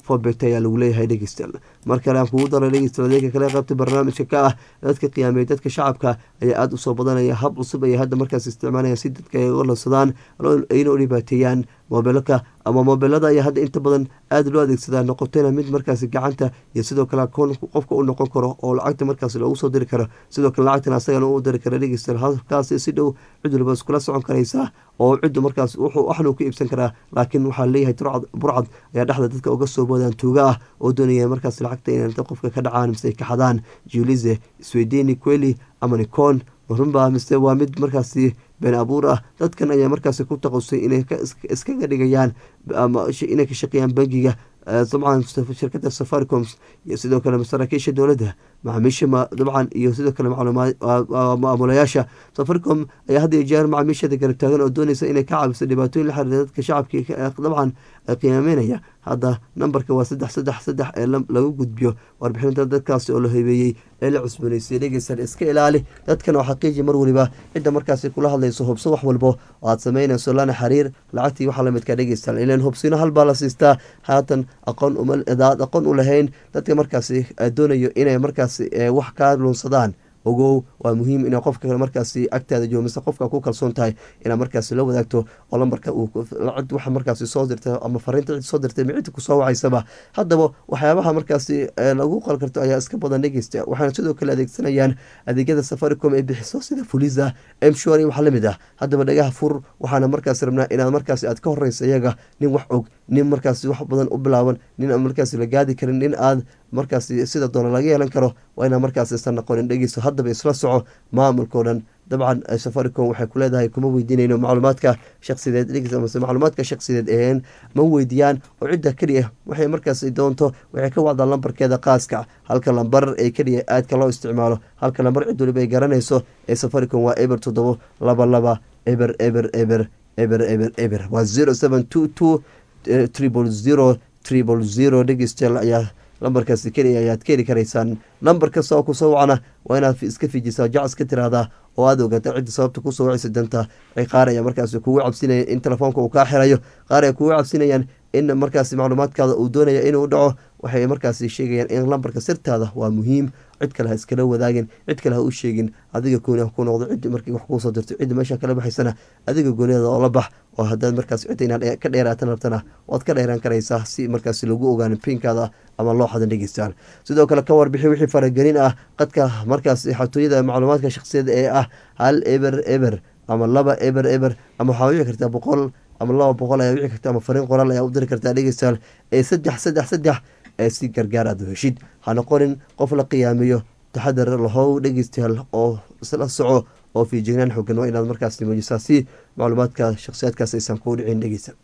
fobet ayaa lagu leeyahay dhegeystayaal mar kale aan kugu dara dhegeystayaal adeega kale qaybta barnaamijka ka ah dadka qiyaamay dadka shacabka ayaa aada usoo badanaya hab cusub ayay hadda markaas isticmaalaya si dadka ay uga lansadaan ayna u dhibaateeyaan mobilka ama mobilada ayaa hadda inta badan aada loo adeegsadaa noqotayna mid markaasi gacanta iyo sidoo kale akoon qofka u noqon karo oo lacagta markaas loogu soo diri karo sidoo kale lacagtan asagana u diri kara dhegeystayaal halkaasi si dhow cid waliba iskula socon karaysaa oo ciddu markaas wuxuu waxnuu ka iibsan karaa laakiin waxaa leeyahay burcad ayaa dhexda dadka uga soo boodaan tuuga ah oo doonaya markaas lacagta inay qofka ka dhacaan mise ay ka xadaan julize swedeni queli ama nicon runbaa mise waa mid markaasi been abuur ah dadkan ayaa markaasi ku taqasay inay iskaga dhigayaan ama inay ka shaqeeyaan bangiga dabcan shirkada safaricom iyo sidoo kale masaraakiisha dowladda macaamiisha dabcan iyo sidoo kale maamulayaasha safaricom ayaa had iyo jeer macaamiishada garab taagan oo doonaysa inay ka caabiso dhibaatooyin la xiriira dadka shacabkii dabcan qiyaamenaya hadda nambarka waa saddex saddex saddex ee lagu gudbiyo warbixinta dadkaasi oo la habeeyey ee la cusbanaysay dhegeysan iska ilaali dadkan oo xaqiiji mar waliba cidda markaasi kula hadlayso hubso wax walbo oo aad samaynayso lana xiriir lacagtii waxaa lamidka dhegeystaan ilan hubsino halbaa la siistaa haatan aqoon umaad aqoon u lahayn dadka markaasi doonayo inay markaasi wax kaa luunsadaan ogow waa muhiim ina qofka markaasi agtaada joogo mise qofka ku kalsoon tahay inaad markaasi la wadaagto oo lambarka cid waxa markaasi soo dirta ama fariinta cid soo dirtay ma cidda kusoo wacaysaba haddaba waxyaabaha markaasi lagu qal karto ayaa iska badan dhegeysta waxaana sidoo kale adeegsanayaan adeegyada safaricom ee bixiso sida fulisa mshor iyo wax lamid ah haddaba dhagaha fur waxaana markaasi rabnaa inaad markaasi aad ka horeysa iyaga nin wax og nin markaasi wax badan u bilaaban nin aan markaasi la gaadi karin nin aad markaasi sida doona laga yeelan karo waa inaa markaasi isan noqonin dhegeyso haddaba isla soco maamulkao dhan dabcan safaricom waxay ku leedahay kuma weydiinayno macluumaadka shaksideed dhegeysa mase macluumaadka shaksideed eheen ma weydiiyaan oo cidda keliya waxay markaasi doonto waxay ka wacdaa lambarkeeda qaaska halka lambar ee keliya aadka loo isticmaalo halka lambar cid waliba ay garanayso ee safaricom waa eber toddobo laba laba eber eber eber eber eber eber waa zero seven two two triple zero triple zero dhegeystayaal ayaa lambarkaasi keliya ayaad ka heli karaysaan lambar kasta oo kusoo wacna waa inaad iska fiijisaa jacs ka tiraahdaa oo aad ogaata cidda sababta kusoo wacaysa danta qaar ayaa markaasi kugu cabsinaya in telefoonka uu kaa xirayo qaar ay kugu cabsinayaan in markaasi macluumaadkaada uu doonaya inuu dhaco waxay markaasi sheegayaan in lambarka sirtaada waa muhiim cid kale ha iskala wadaagin cid kale ha u sheegin adiga gooni ha ku noqdo cid markii wax kuusoo dirto cidda meesha kala baxaysana adiga gooniada oo la bax oo haddaad markaas cidda inaad ka dheeraatan rabtana waad ka dheeraan karaysaa si markaasi lagu ogaano pinkaada ama looxadan dhegeystaan sidoo kale ka warbixi wixii faragelin ah qadka markaasi xatooyada macluumaadka shaksiyada ee ah hal eber eber ama laba eber eber ama waxaa wici kartaa boqol ama laba boqol ayaa wici karta ama fariin qoraal ayaa u diri kartaa dhegeystayaal ee saddex saddex saddex ee si gargaar aad heshid ha noqonin qof la qiyaamiyo taxadar lahow dhegeystayaal oo isla soco oo fiijignaan xoogan waa inaad markaasi muujisaa si macluumaadka shakhsiyaadkaas aysan kuu dhicin dhegeysta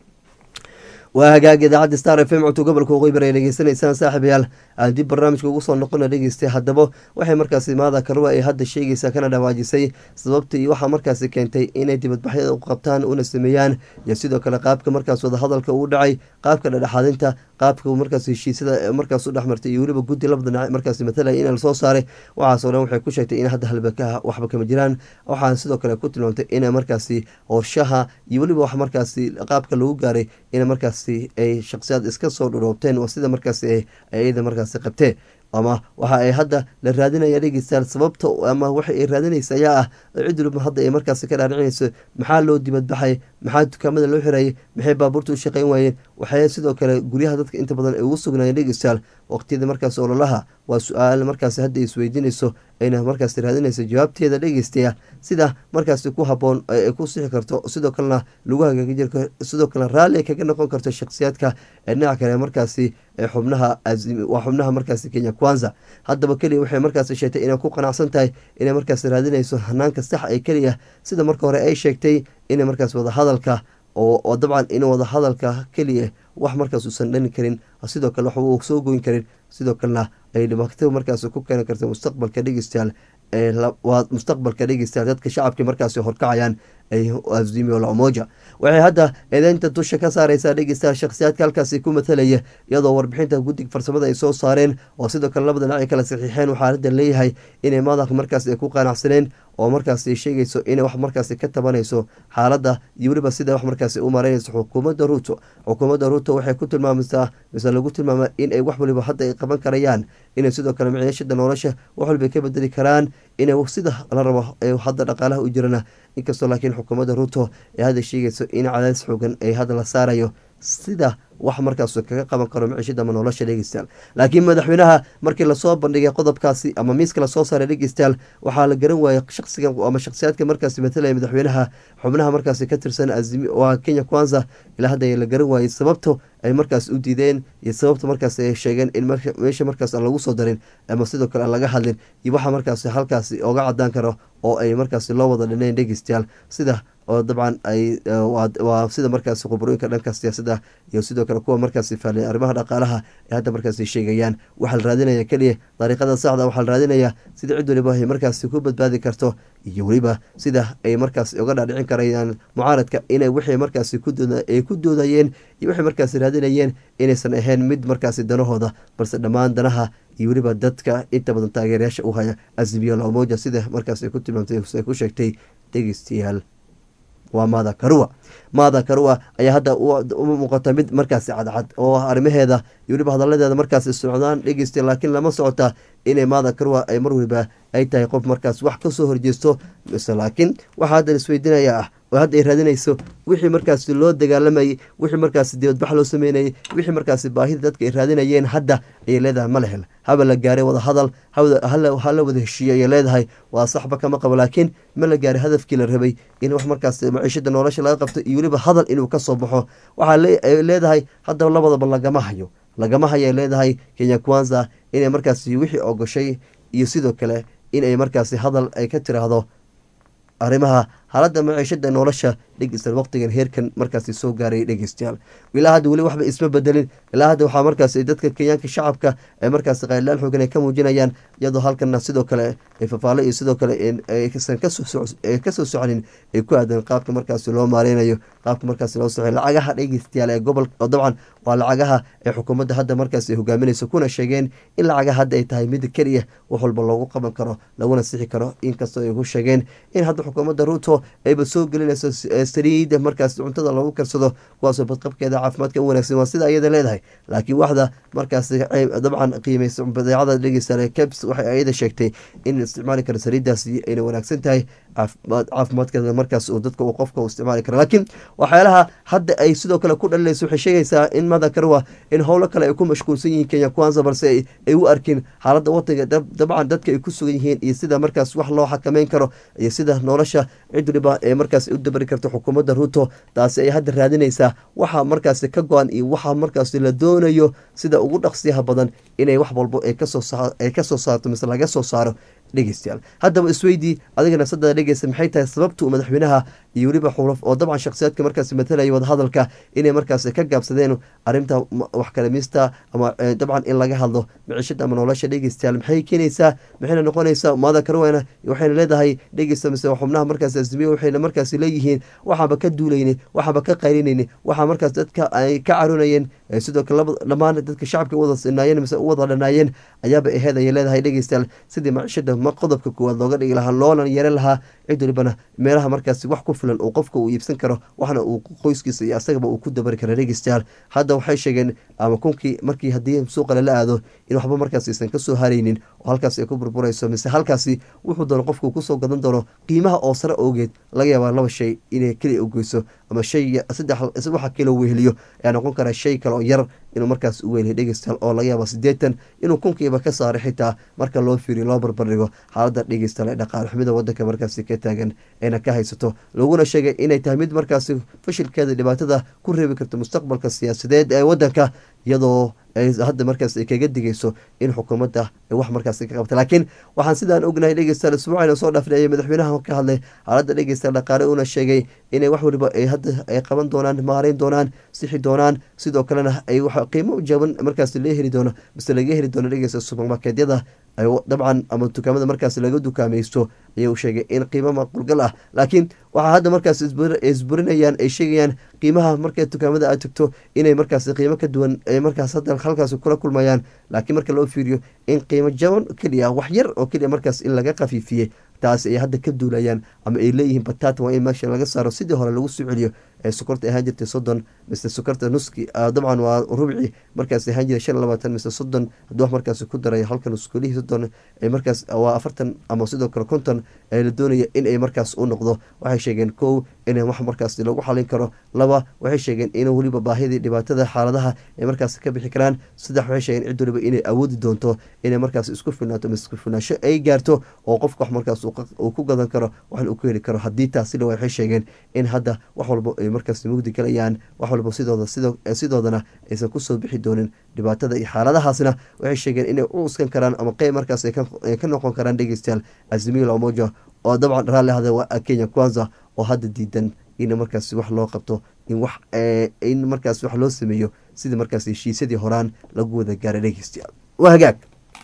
waa hagaag idaacadda star f m codto gobolka waqooyi ay dhegeysanaysaan saaxiibayaal aan dib barnaamijka ugu soo noqona dhegeystay haddaba waxay markaasi maada karuwa ay hadda sheegaysaa kana dhawaajisay sababta iyo waxaa markaasi keentay inay dibadbaxyada u qabtaan una sameeyaan iyo sidoo kale qaabka markaas wadahadalka uu dhacay qaabka dhadhexaadinta qaabka markaas heshiisyada markaas u dhexmartay iyo weliba guddi labada dhinac markaasi matalaya in lasoo saaray waxaasoo dhan waxay ku sheegtay in hadda halbaka waxba kama jiraan waxaa sidoo kale ku tilmaamtay ina markaasi horshaha iyo weliba wax markaasi qaabka lagu gaaray in markaas ay shaksiyaad iska soo dhuroobteen oo sida markaasi ayada markaasi qabtee ama waxa ay hadda la raadinaya dhegeystayaal sababta ama waxa ay raadinaysa ayaa ah cid waliba hadda ay markaasi ka dhaaricinayso maxaa loo dibadbaxay maxaa dukaamada loo xirayay maxay baabuurta u shaqeyn waayeen waxay sidoo kale guryaha dadka inta badan ay ugu sugnaayeen dhegeystayaal waqtiyada markaas ololaha waa su-aal markaasi hadda isweydiinayso ayna markaasi raadinayso jawaabteeda dhegeystaya sida markaasi ku haboon ay ku sixi karto sidoo kalena lagu hagaagi jir sidoo kale raalli ay kaga noqon karto shakhsiyaadka ee dhinaca kale markaasi xubnaha waa xubnaha markaasi kenya kwanza haddaba keliya waxay markaasi sheegtay inay ku qanacsan tahay inay markaasi raadinayso hanaanka sax ee keliya sida marka hore ay sheegtay inay markaas wadahadalka oo dabcan in wadahadalka keliya wax markaas uusan dhani karin sidoo kale waxba uu soo goyn karin sidoo kalena ay dhibaato markaas ku keeni karta mustaqbalka dhegeystayaal waa mustaqbalka dhegeystayaal dadka shacabkii markaasi horkacayaan azimio la umoja waxay hadda eedeynta dusha ka saareysaa dhegeystayaal shakhsiyaadka halkaasi ku matalaya iyadoo warbixinta guddiga farsamada ay soo saareen oo sidoo kale labada dhinac ay kala saxiixeen waxaa hadda leeyahay inay madax markaas ay ku qanacsaneen oo markaas ay sheegayso inay wax markaasi ka tabanayso xaaladda iyo weliba sida wax markaasi u mareynayso xukuumadda ruuto xukuumadda ruuto waxay ku tilmaamaysaa mise lagu tilmaama in ay wax waliba hadda ay qaban karayaan inay sidoo kale miciishada nolosha wax waliba ka bedeli karaan inay sida la rabo hadda dhaqaalaha u jirana inkastoo laakiin xukuumadda ruuto ay hadda sheegayso in cadaadis xoogan ay hadda la saarayo sida wax markaas kaga qaban karo miciishada ama nolosha dhegeystayaal laakiin madaxweynaha markii lasoo bandhigay qodobkaasi ama miiska lasoo saaray dhegeystayaal waxaa la garan waayey shaqsiga ama shakhsiyaadka markaasi matalaya madaxweynaha xubnaha markaasi ka tirsan waa kenya kwanza ilaa hadda la garan waayey sababto ay markaas u diideen iyo sababta markaas ay sheegeen in meesha markaas aan lagu soo darin ama sidoo kale aan laga hadlin iyo waxa markaas halkaasi oga cadaan karo oo ay markaas loo wada dhineen dhegeystayaal sida oo dabcan ay waa sida markaas khubrooyinka dhanka siyaasadda iyo sidoo kale kuwa markaasi faaliya arrimaha dhaqaalaha ee hadda markaasi sheegayaan waxaa la raadinaya keliya dariiqada saxda waxaa la raadinaya sida cid waliba ay markaasi ku badbaadi karto iyo weliba sida ay markaas uga dhaadhicin karayaan mucaaradka inay wixii markaasi ay ku doodayeen iyo waxay markaasi raadinayeen inaysan ahayn mid markaasi danahooda balse dhammaan danaha iyo weliba dadka inta badan taageerayaasha u haya azimiyo lamoja sida markaas ay ku tilmaamtay ay ku sheegtay dhegeystayaal waa maada karua maada karua ayaa hadda u muuqata mid markaasi cadcad oo arrimaheeda iyo weliba hadaladeeda markaasi socdaan dhegeysta laakiin lama socota inay maada karua ay mar waliba ay tahay qof markaas wax kasoo horjeesto mise laakiin waxaa haddan isweydinaya ah oo hadda ay raadinayso wixii markaasi loo dagaalamayay wixii markaasi dibadbax loo sameynayay wixii markaasi baahida dadka ay raadinayeen hadda ayay leedahay ma lehel haba la gaaray wada hadal hala wada heshiiye ayay leedahay waa saxba kama qabo laakiin ma la gaaray hadafkii la rabay in wax markaas maciishada nolosha laga qabto iyo weliba hadal inuu kasoo baxo waxaa leedahay haddaba labadaba lagama hayo lagama hayay leedahay kenya kwanza inay markaasi wixii ogoshay iyo sidoo kale inay markaasi hadal ay ka tiraahdo arrimaha xaaladda maciishada nolosha dhegeystayaal waqtigan heerkan markaasi soo gaaray dhegeystayaal ilaa hadda weli waxba isma bedelin ilaa hadda waxaa markaas dadka kenyaanka shacabka ee markaasi qaylaan xoogan ay ka muujinayaan iyadoo halkana sidoo kale fafaalo iyo sidoo kale aysan kasoo soconin ay ku aadan qaabka markaasi loo maareynayo qaabka markaasi loo soco lacagaha dhegeystayaal ee gobol oo dabcan waa lacagaha ee xukuumadda hadda markaasi hogaaminayso kuna sheegeen in lacagaha hadda ay tahay mid keliya wax walba loogu qaban karo laguna sixi karo inkastoo ay ku sheegeen in hadda xukuumadda ruuto ayba soo gelinayso saliida markaas cuntada lagu karsado kuwaasoo badqabkeeda caafimaadka u wanagsan waa sida ayada leedahay laakiin waxda markaas dabcan qiimeysa badeecada dhegeysta cabs waxay ayada sheegtay in isticmaali karo saliidaasi ayna wanaagsan tahay caafimaadkeeda markaas uu dadka uu qofka u isticmaali karo laakiin waxyaalaha hadda ay sidoo kale ku dhalinayso waxay sheegaysaa in mada karwa in howlo kale ay ku mashquulsan yihiin kenya kwanza balse ay u arkin xaaladda wadanka dabcan dadka ay ku sugan yihiin iyo sida markaas wax loo xakameyn karo iyo sida nolosha cid waliba ee markaas u dabari karto xukuumadda ruuto taasi ay hadda raadinaysaa waxa markaasi ka go-an iyo waxa markaasi la doonayo sida ugu dhaqsiyaha badan inay wax walbo ay kasoo saarto mise laga soo saaro dhegeystayaal haddaba isweydii adiga nafsadaada dhegeysta maxay tahay sababtu madaxweynaha iyo weliba xulaf oo dabcan shakhsiyaadka markaasi matalaya wadahadalka inay markaasi ka gaabsadeen arrinta wax kalamista ama dabcan in laga hadlo micishada ama nolosha dhegeystayaal maxay keenaysaa maxayna noqonaysaa maada karwana waxayna leedahay dhegeysta mise xubnaha markaasi asimiya waxayna markaasi leeyihiin waxaaba ka duulayni waxaaba ka qaylinayni waxaa markaas dadka ay ka caroonayeen sidoo kale dhammaan dadka shacabka wada sinaayeen mise u wada dhanaayeen ayaaba aheed ayay leedahay dhegeystayaal sidii macishada ma qodobka koowaad looga dhigi lahaa loona yeeran lahaa cid walibana meelaha markaasi wax ku filan uu qofka uu iibsan karo waxna uu qoyskiisa iyo asagaba uu ku dabari kara dhegeystayaal hadda waxay sheegeen ama kunkii markii haddii suuqa lala aado in waxba markaas aysan kasoo haraynin oo halkaas ay ku burburayso mise halkaasi wuxuu doono qofku kusoo gadan doono qiimaha oo sare ogeed laga yaabaa laba shay inay keliya ogeyso ama shay saddex waxa kilo weheliyo ayaa noqon kara shay kale oo yar inuu markaas u weeliyo dhegeystayaal oo laga yaaba sideetan inuu kunkiiba ka saaray xitaa marka loo fiiriyo loo barbardhigo xaaladda dhegeystayaal ee dhaqaale xumida wadanka markaasi ka taagan ayna ka haysato laguna sheegay inay tahay mid markaasi fashilkeeda dhibaatada ku reebi karto mustaqbalka siyaasadeed ee wadanka iyadoo hadda markaas ay kaga digayso in xukuumadda wax markaas ka qabta laakiin waxaan sidaan ognahay dhegeystayaal isbuucayna soo dhaafnay madaxweynaha ka hadlay xaaladda dhegeystayaal dhaqaale una sheegay inay wax waliba ay hadda ay qaban doonaan maareyn doonaan sixi doonaan sidoo kalena ay qiimo jaban markaas la heli doono mise laga heli doono dhegeysta subermarkeedyada dabcan ama dukaamada markaas laga dukaamaysto ayuu sheegay in qiimo maqulgal ah laakiin waxaa hadda markaas isburinayaan ay sheegayaan qiimaha markay dukaamada aad tagto inay markaas qiimo ka duwan ay markaas hadda halkaas kula kulmayaan laakiin marka loo fiiriyo in qiimo jaban keliya wax yar oo keliya markaas in laga khafiifiyey taas ay hadda ka duulayaan ama ay leeyihiin batata waa in meesha laga saaro sidii hore lagu soo celiyo ee sokorta ahaan jirtay soddon mise sokorta nuski dabcan waa rubci markaas ahaan jiray shan labaatan mise soddon hadduu wax markaas ku daray halka nuskulihii soddon ay markaas waa afartan ama sidoo kale konton ee la doonaya in ay markaas u noqdo waxay sheegeen kow in wax markaas lagu xalin karo laba waxay sheegeen in weliba baahidii dhibaatada xaaladaha ay markaas ka bixi karaan saddex waxay sheegeen cid waliba inay awoodi doonto inay markaas isku filnaato mise isku filnaasho ay gaarto oo qofka wax markaas uu ku gadan karo waxna uu ku heli karo haddii taasila waxay sheegeen in hadda wax walba ay markaas mugdi galayaan wax walba sidooda sidoodana aysan kusoo bixi doonin dhibaatada iyo xaaladahaasna waxay sheegeen inay u uskan karaan ama qeyb markaas ay ka noqon karaan dhegeystayaal azimil omoja oo dabcan raalli ahda waa kenya kwanza oo hadda diidan in markaas wax loo qabto in wax in markaas wax loo sameeyo sidii markaas heshiisyadii horaan lagu wada gaaray dhegeystayaal waa hagaag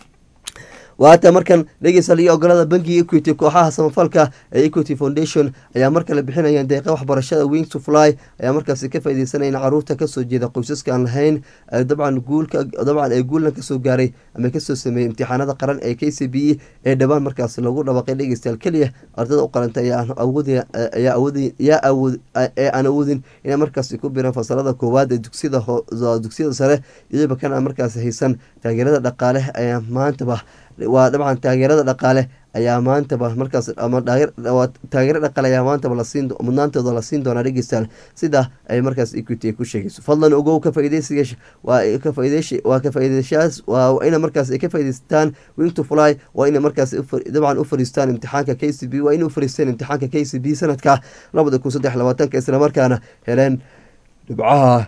waata markan dhegeystayaal iyo ogolada bankiga equity kooxaha samafalka ee equity foundation ayaa markale bixinayaan deeqa waxbarashada wings to fly ayaa markaasi ka faaideysanaya in caruurta kasoo jeeda qoysaska aan lahayn dabcan guulka dabcan ee guulna kasoo gaaray ama kasoo sameeyey imtixaanada qaran ee k c b e ee dhowaan markaasi lagu dhawaqay dhegeystayaal keliya ardada u qarantay ayaa awood ee aan awoodin inay markaasi ku biraan fasalada koowaad ee dugsiyada dugsiyada sare iyadooba kana markaasi haysan taageerada dhaqaale ayaa maantaba waa dabcan taageerada dhaqaale ayaa maantaba markaas ama taageero dhaqaale ayaa maantaba lasiin mudnaantooda la siin doonaa dhegeystayaal sida ay markaas equity ay ku sheegayso fadlan ogow ka faaideysiga waa ka faaideysh waa ka faaideystayaas waa ina markaas ay ka faa'ideystaan wing to fly waa ina markaas dabcan u fariistaan imtixaanka k c b waa ina u fariistaan imtixaanka k c b sanadka labada kun saddex labaatanka islamarkaana heleen dhibcaha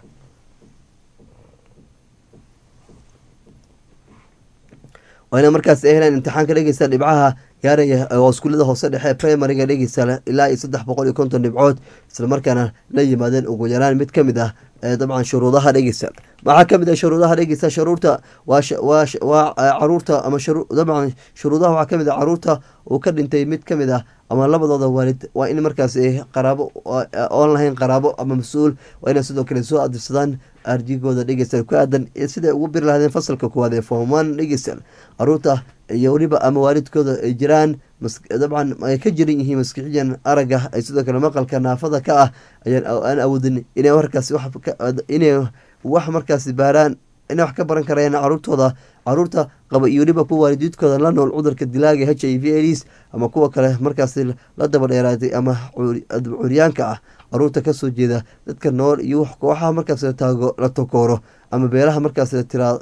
waa ina markaas ay helaan imtixaanka dhegeysta dhibcaha gaaraya oo iskuullada hoose dhexe primariga dhegeysta ilaa iyo saddex boqol iyo konton dhibcood islamarkaana la yimaadeen ugu yaraan mid ka mid ah dabcan shuruudaha dhegeysta maxaa kamid ah shuruudaha dhegeysta shuruurta waa caruurta ama dabcan shuruudaha waxaa kamid ah caruurta uu ka dhintay mid kamid ah ama labadooda waalid waa in markaas qaraabo oon lahayn qaraabo ama mas-uul waa inay sidoo kale soo adirsadaan arjigooda dhegeysta ku aadan siday ugu biri lahaadeen fasalka koowaad ee forman dhegeysta caruurta iyo weliba ama waalidkooda ay jiraan dabcan ay ka jiran yihiin maskixiyan aragga ay sidoo kale maqalka naafada ka ah ayaan awoodin inay markaas inay wax markaasi baaraan inay wax ka baran karayaan caruurtooda caruurta qaba iyo weliba kuwa waalidiidkooda la nool cudurka dilaaga h i v aids ama kuwa kale markaasi la daba dheeraatay ama curyaanka ah caruurta kasoo jeeda dadka nool iyo kooxaha markaas la takooro ama beelaha markaas la tiraa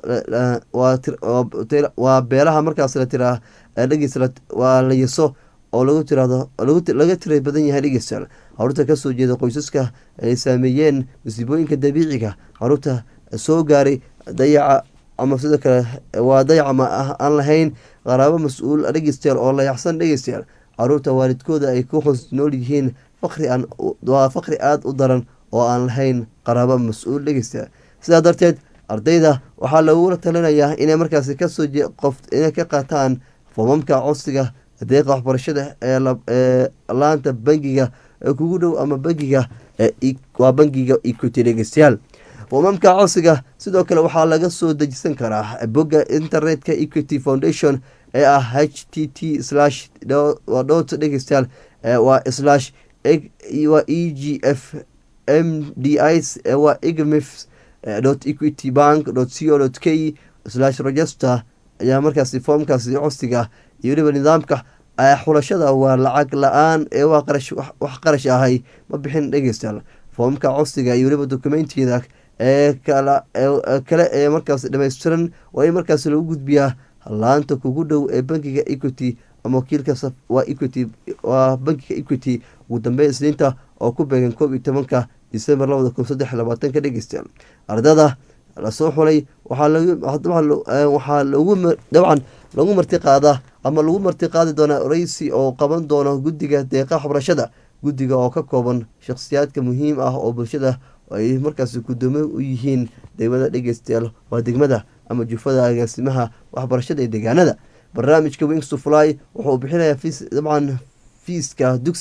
waa beelaha markaas la tiraa dhegeys waa la yaso oo lagu tirahdo laga tira badan yahay dhegeystayaal caruurta kasoo jeeda qoysaska ay saameeyeen masiibooyinka dabiiciga caruurta soo gaaray dayaca ama sidoo kale waa dayaca ma aan lahayn qaraabo mas-uul dhegeystayaal oo layaxsan dhegeystayaal caruurta waalidkooda ay ku hoos nool yihiin faqri aan waa faqri aada u daran oo aan lahayn qaraabo mas-uul dhegeystayaal sidaa darteed ardayda waxaa lagula talinayaa inay markaasi kasoo qof inay ka qaataan foomamka codsiga deeqa waxbarashada ee laanta bangiga ee kugu dhow ama bangiga waa bangiga equity dhegeystayaal foomamka codsiga sidoo kale waxaa laga soo dejisan karaa bogga internetka equity foundation ee ah h t t slash dot dhegeystayaal waa slash waa e g f m d is waa igmif dot equity bank dot co dot k slash register ayaa markaasi foomkaasi codsiga iyo weliba nidaamka xulashada waa lacag la-aan ee waa qarash wax qarash ahay ma bixin dhegeystayaal foomka codsiga iyo weliba documentiyada ee kale ee markaas dhammaystiran waa in markaas lagu gudbiyaa laanta kugu dhow ee bankiga equity ama wakiilka waa equity waa bankiga equity ugu dambeyn isniinta oo ku beegan koob iyo tobanka december labada kun saddex labaatanka dhegeystayaal ardada lasoo xulay waxaa lagu dabcan lagu marti qaadaa ama lagu marti qaadi doonaa oreysi oo qaban doono guddiga deeqa waxbarashada guddiga oo ka kooban shakhsiyaadka muhiim ah oo bulshada ay markaas gudoomo u yihiin degmada dhegeystayaal waa degmada ama jufada agaasimaha waxbarashada ee deegaanada barnaamijka wings to fly wuxuu bixinayaa fiis dabcan fiiska dugsiga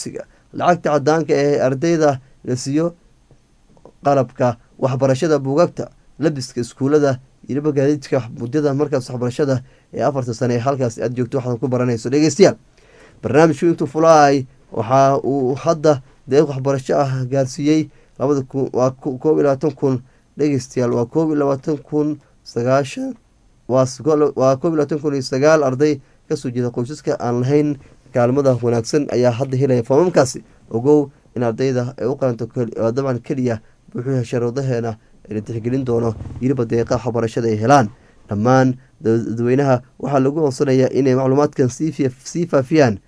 lacagta cadaanka ee ardayda la siiyo qalabka waxbarashada buugagta labiska iskuulada iliba gaadiidka muddada markaas waxbarashada ee afarta sane ee halkaas aad joogto waxaad ku baranayso dhegeystayaal barnaamijku intuu fulaay waxa uu hadda deeq waxbarasho ah gaarsiiyey labada kun waa koob iyo labaatan kun dhegeystayaal waa koob iyo labaatan kun sagaashan waa koob iyo labaatan kun iyo sagaal arday kasoo jeeda qoysaska aan lahayn kaalmada wanaagsan ayaa hadda helaya foomamkaasi ogow in ardayda ay u qalanto dabcan keliya buuxuha sharuudaheena la tixgelin doono yiliba deeqa waxbarashada ay helaan dhammaan dadweynaha waxaa lagu codsanayaa inay macluumaadkan sii faafiyaan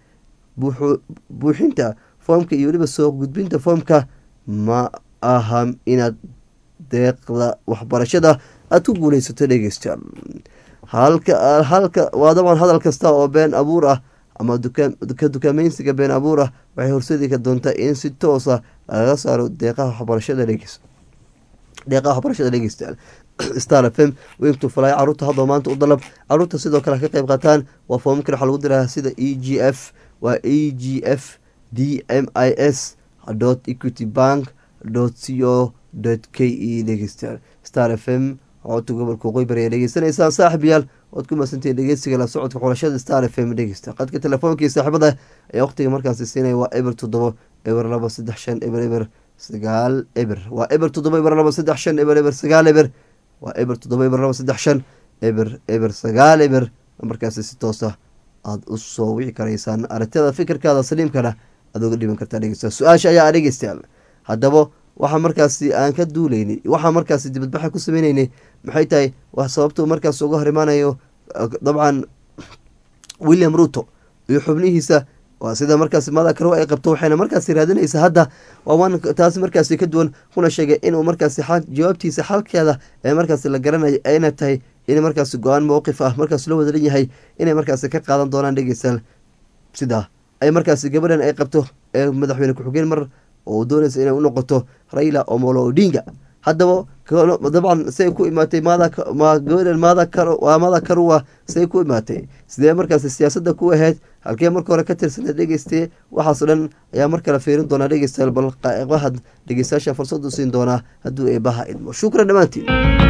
buuxinta foomka iyo weliba soo gudbinta foomka ma aha inaad deeqda waxbarashada aada ku guuleysato dhegeystayaal halka halka waa dabcan hadal kasta oo been abuur ah ama ka dukaameysiga been abuur ah waxay horseedi ka doontaa in si toosa lagaga saaro deeqaha waxbarashada dhegeys deeqaha waxbarashada dhegeystayaal star f m weyntu falay caruurta hadda maanta u dalab caruurta sidoo kale ka qeyb qaataan waa foomamkan waxaa lagu diraa sida e g f waa e g f d m i s dot equity bank dot c o dot k e dhegeystayaal star f m codka gobolka waqooyi bari ayaa dhegeysanaysaan saaxib yaal waad ku mahadsantihiin dhegeysiga la socodka xulashada star f m dhegeysta qadka telefoonkai saaxiibada ayaa waqtiga markaasi siinaya waa eber toddobo eber laba saddex shan eber eber sagaal eber waa eber toddoba eber laba saddex shan eber eber sagaal eber waa eber toddoba eber laba saddex shan eber eber sagaal eber markaasi si toosa aada u soo wici karaysaan aragtiyada fikirkaada saliimkana aad uga dhiban kartaa dhegeysta su-aasha ayaa dhegeystayaal haddaba waxaa markaasi aan ka duuleynay waxaa markaasi dibadbaxa ku sameyneynay maxay tahay wax sababtuu markaas uga hor imaanayo dabcan william ruto iyo xubnihiisa waa sida markaasi mada karow ay qabto waxayna markaasi raadinaysa hadda waawaan taasi markaasi ka duwan kuna sheegay inuu markaasi jawaabtiisa xalkeeda ee markaasi la garanayo ayna tahay in markaasi go-aan mowqif ah markaas loo wadalan yahay inay markaasi ka qaadan doonaan dhegeystayaal sidaa ay markaasi gabadhan ay qabto ee madaxweyne ku-xigeen mar oo doonaysa inay u noqoto raila omolo odinga haddaba dabcan say ku imaatay gabadhan waa mada karuwa say ku imaatay sidee markaasi siyaasadda ku ahayd halkee marka hore ka tirsaneed dhegeystaye waxaasoo dhan ayaa mar kale fiirin doonaa dhegeystayaal bal qaa'iqahad dhegeystayaasha fursad u siin doonaa hadduu eebaha idmo shukran dhammaantiin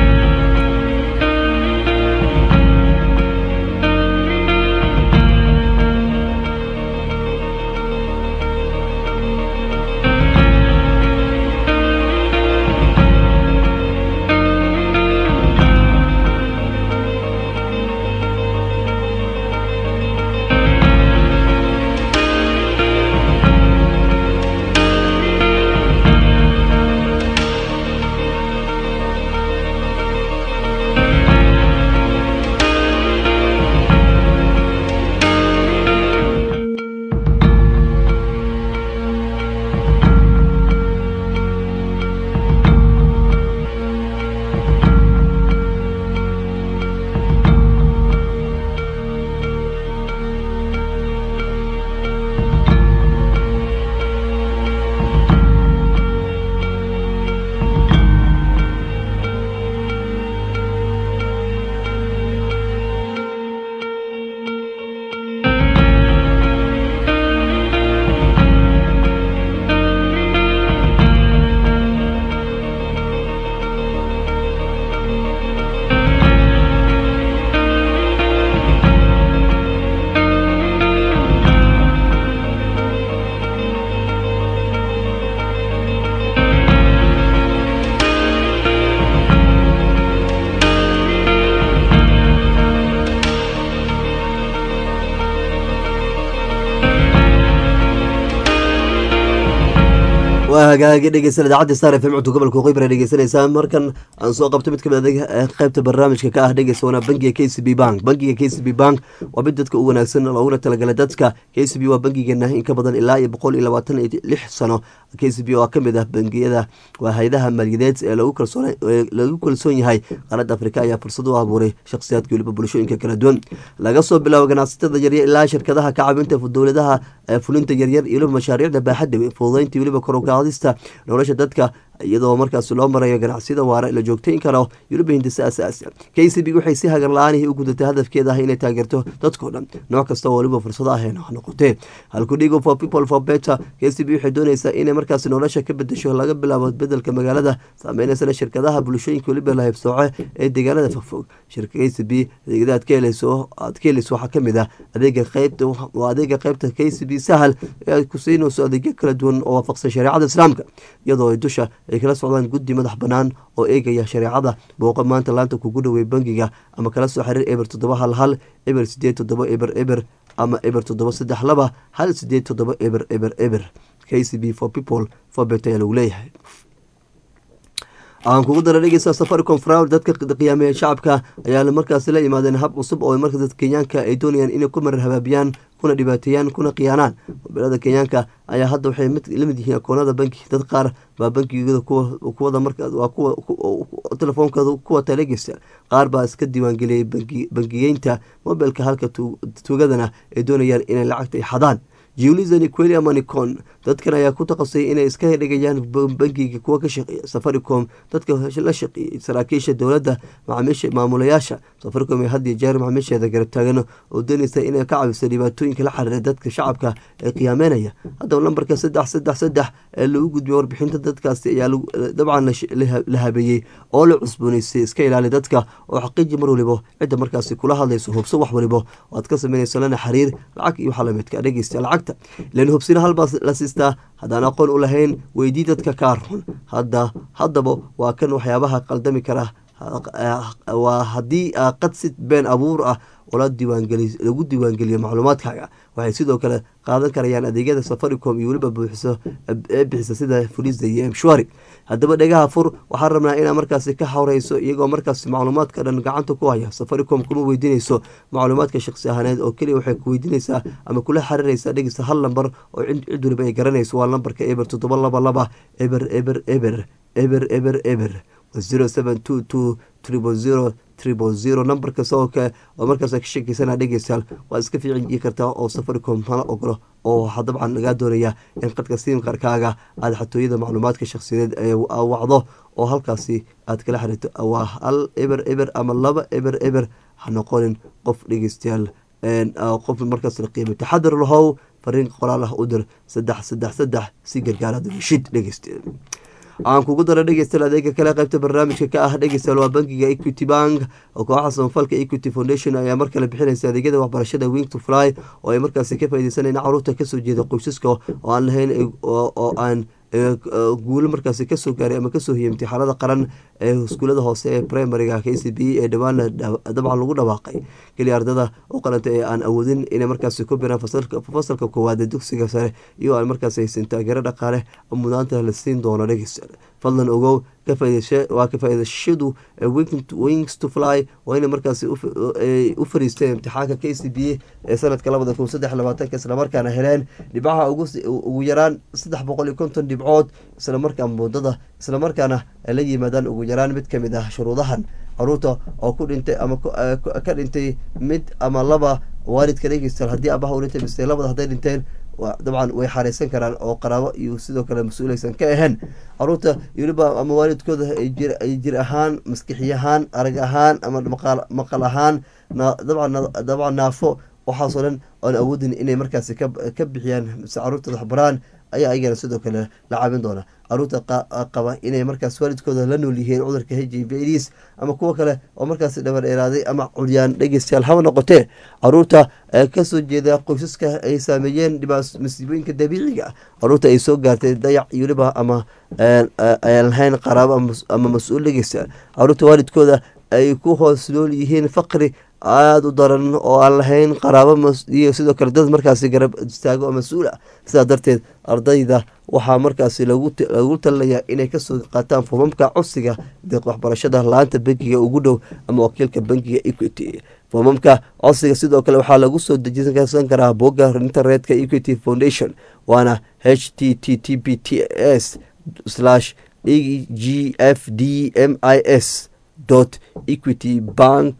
waa hagaagi dhegeysan idaacadda star f m codka gobolka waqooyi bara dhegeysanaysaa markan aan soo qabto mid kamid adeeg qeybta barnaamijka ka ah dhegeysa wana bangiga k c b bank bangiga k c b bank waa mid dadka u wanaagsan looguna talagalay dadka k c b waa bangigeena in ka badan ilaa iyo boqol iyo labaatan iyo lix sano k c b oo kamid ah bangiyada waa hay-adaha maaliyadeed ee lagu kalsoon yahay qaaradda afrika ayaa fursad u abuuray shakhsiyaadka weliba bulshooyinka kala duwan laga soo bilaabo ganacsatada yaryar ilaa shirkadaha ka caawinta dowladaha fulinta yaryar iyo weliba mashaariicda baaxadda fududeynta weliba korogacdista nolosha dadka iyadoo markaas loo marayo ganacsiyada waara la joogtayn karo yuruba hindisa asaasi k c b waxay si hagar la-aanihii u gudatay hadafkeeda ah inay taageerto dadkoo dhan nooc kasta oo waliba fursado aheen ha noqotee halkudhigo for people for better k c b waxay doonaysaa inay markaas nolosha ka bedesho laga bilaabo bedelka magaalada saameynaysan shirkadaha bulshooyinka waliba la haybsooce ee deegaanada fogfog shirka k c b adeegyada aad ka helayso aad ka helayso waxaa kamid ah adeega qeybta waa adeega qeybta k c b sahal ee aad ku siinayso adeegyo kala duwan oo waafaqsan shareecada islaamka iyadoo ay dusha ay kala socdaan guddi madax banaan oo eegaya shareecada booqa maanta laanta kugu dhawey bangiga ama kala soo xiriir eber toddoba hal hal eber sideed toddoba eber eber ama eber toddoba saddex laba hal sideed toddoba eber eber eber k c b for people for bet ayaa lagu leeyahay aan kugu dara dhegeysa safaricom frowl dadka qiyaameeya shacabka ayaa markaas la yimaadeen hab cusub oo marka dadka kenyaanka ay doonayaan inay ku marar habaabiyaan kuna dhibaateeyaan kuna khiyaanaan mobilada kenyaanka ayaa hadda waxay lamid yihiin akoonada banki dad qaar baa bankigooda kuwada marwaa kuwa telefoonkooda kuwa talegeysta qaar baa iska diiwaangeliyay bangiyeynta mobilka halka tuugadana ay doonayaan inay lacagta ay xadaan julisani quelia manicon dadkan ayaa ku taqasay inay iska dhigayaan bangiga kuwa ka shaqeeya safaricom dadka la shaqeeyey saraakiisha dowladda macaamiisha maamulayaasha safaricom ee hadiyo jeer macaamiisheeda garab taagan oo doonaysa inay ka cawiso dhibaatooyinka la xiriira dadka shacabka ee qiyaameynaya haddaba lambarka saddex saddex saddex ee lagu gudbiyo warbixinta dadkaasi ayaa dabcan la habeeyey oo la cusbooneysay iska ilaali dadka oo xaqiiji mar walibo cidda markaasi kula hadlayso hubso wax walibo aad ka sameynayso lana xiriir lacag iyo waxaa lamidka dhegeysta lacagta ilan hubsina halbaa la siistaa haddaan aqoon u lahayn weydii dadka kaa run hadda haddaba waa kan waxyaabaha qaldami kara waa haddii qadsid been abuur ah oo lagu diiwaangeliyo macluumaadkaaga waxay sidoo kale qaadan karayaan adeegyada safaricom iyo weliba buuxiso ee bixisa sida fulisa iyo emshwari haddaba dhegaha fur waxaan rabnaa inaa markaasi ka hawreyso iyagoo markaasi macluumaadka dhan gacanta ku haya safaricom kuma weydiinayso macluumaadka shaqsi ahaaneed oo keliya waxay ku weydiinaysaa ama kula xiriiraysaa dhegeysta hal lambar oo cid waliba ay garanayso waa lambarka eber toddoba laba laba eber eber eber eber eber eber zero seven two two triple zero triple zero nambarka sababka oo markaas ka sheekeysana dhegeystayaal waa iska fiicin kartaa oo safaricom hala ogolo oo waxaa dabcan lagaa doonaya in qadka simkarkaaga aada xatooyada macluumaadka shakhsiyadeed ee wacdo oo halkaasi aad kala xiriirto waa hal eber eber ama laba eber eber ha noqonin qof dhegeystayaal qof markaas la qiimay taxadar lahow fariin qoraal ah u dir saddex saddex saddex si gargaaraad heshid dhegeystayaal aan kugu dara dhegeystayaal adeega kale qaybta barnaamijka ka ah dhegeystayaal waa bankiga equity bank oo kooxa samafalka equity foundation ayaa mar kale bixinaysa adeegyada waxbarashada wing to fly oo ay markaasi ka faaideysanayna caruurta kasoo jeeda qoysaska oo aan lahayn oo aan guulo markaasi kasoo gaaray ama kasoo hiyay imtixaanada qaran ee iskuulada hoose ee primariga k c b ee dhawaana dabcan lagu dhawaaqay keliya ardada u qalanta ee aan awoodin inay markaasi ku biraan fasalka koowaad ee dugsiga sare iyo aan markaasi haysan taageero dhaqaale mudaanta la siin doono dhegeysta fadlan ogow waa ka faaidashadu wings to fly waa inay markaasi u fariisteen imtixaanka k c b ee sanadka labada kun saddex labaatanka islamarkaana heleen dhibcaha ugu yaraan saddex boqol iyo konton dhibcood islamarkaa muddada islamarkaana la yimaadaan ugu yaraan mid kamid ah shuruudahan caruurta oo ku dhintay ama ka dhintay mid ama laba waalidka dhegeystayaal haddii abaha u dhintay mise labada hadday dhinteen dabcan way xareysan karaan oo qaraabo iyo sidoo kale mas-uuleysan ka ahayn caruurta weliba ama waalidkooda ay jir ahaan maskixi ahaan arag ahaan ama maqal ahaan dabcan naafo waxaasoo dhan oon awoodin inay markaasi ka bixiyaan mise caruurtooda waxbaraan ayaa ayagana sidoo kale la caabin doona caruurta qaba inay markaas waalidkooda la nool yihiin cudurka h i v aids ama kuwo kale oo markaas dhabar dheeraaday ama curyaan dhegeystayaal haba noqotee caruurta kasoo jeeda qoysaska ay saameeyeen masiibooyinka dabiiciga caruurta ay soo gaartay dayac iyo weliba ama ayaan lahayn qaraabo ama mas-uul dhegeystayaal caruurta waalidkooda ay ku hoos nool yihiin faqri aada u daran oo aan lahayn qaraabo iyo sidoo kale dad markaasi garab istaago oo mas-uul ah sidaa darteed ardayda waxaa markaasi lagu talinayaa inay kasoo qaataan foomamka codsiga deeq waxbarashada la-aanta bankiga ugu dhow ama wakiilka bankiga equity foomamka codsiga sidoo kale waxaa lagu soo dejisan karaa bogga internetka equity foundation waana h t t t p t s slash e g f d m i s equity bank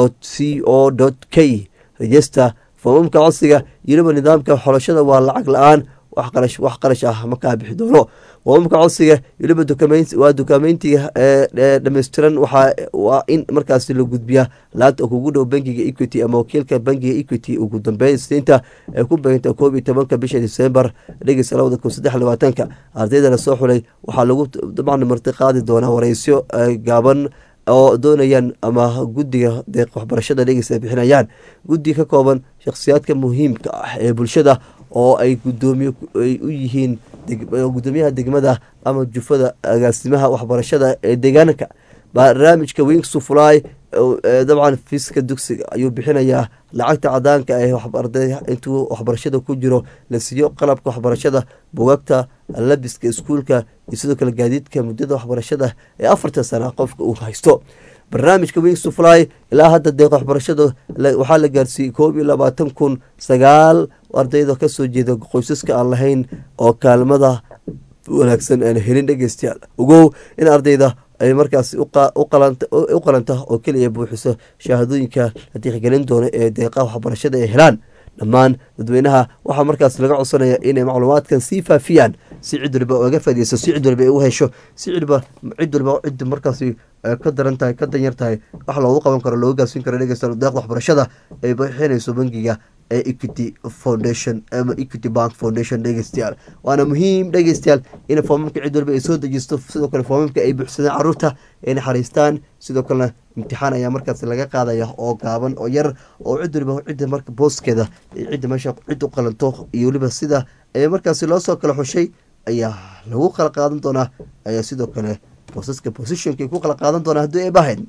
c o k rejester foomamka codsiga yiriba nidaamka xolashada waa lacag la-aan wax qarash ah ma kaa bixi doono foomamka codsiga weliba waa dukameyntiga dhammaystiran waa in markaasi la gudbiyaa laanta kugu dhow bankiga equity ama wakiilka bankiga equity ugu dambeyn isniinta ee ku beeganta koob iyo tobanka bisha december dhegeysa labada kun saddex labaatanka ardayda lasoo xulay waxaa lagu dabcan marti qaadi doonaa wareysyo gaaban oo doonayaan ama guddiga deeq waxbarashada dhegeysa ay bixinayaan guddi ka kooban shakhsiyaadka muhiimka ah ee bulshada oo ay gudoomiye ay u yihiin gudoomiyaha degmada ama jufada agaasimaha waxbarashada ee deegaanka barnaamijka wings to fly dabcan fiiska dugsiga ayuu bixinayaa lacagta cadaanka ee intuu waxbarashada ku jiro la siiyo qalabka waxbarashada bugagta labiska iskuulka iyo sidoo kale gaadiidka muddada waxbarashada ee afartan sana qofka uu haysto barnaamijka wings to fly ilaa hadda deeq waxbarashada waxaa la gaarsiiyey koob iyo labaatan kun sagaal ardayda kasoo jeeda qoysaska aan lahayn oo kaalmada wanaagsan aan helin dhegeystayaal ogow in ardayda ay markaas u qalanta oo keliya buuxiso shahaadooyinka la tixgelin doono ee deeqaha waxbarashada ay helaan dhammaan dadweynaha waxaa markaas laga codsanaya inay macluumaadkan sii faafiyaan si cid waliba oga fadiyeyso si cid waliba ay u hesho si cidba cid waliba cid markaasi ka daran tahay ka danyar tahay wax loogu qaban karo looga gaarsiin karo dhegeysta deeqda waxbarashada ay bixinayso bangiga ee equity foundation ama equity bank foundation dhegeystayaal waana muhiim dhegeystayaal in foomamka cid waliba ay soo dejisto sidoo kale foomamka ay buuxsadeen caruurta ay naxariistaan sidoo kalena imtixaan ayaa markaas laga qaadaya oo gaaban oo yar oo cid waliba cidda marka booskeeda cidda meesha cid u qalanto iyo weliba sida ee markaasi loo soo kala xushay ayaa lagu kala qaadan doonaa ayaa sidoo kale boosaska positionka ku kala qaadan doonaa haddii ay bahayd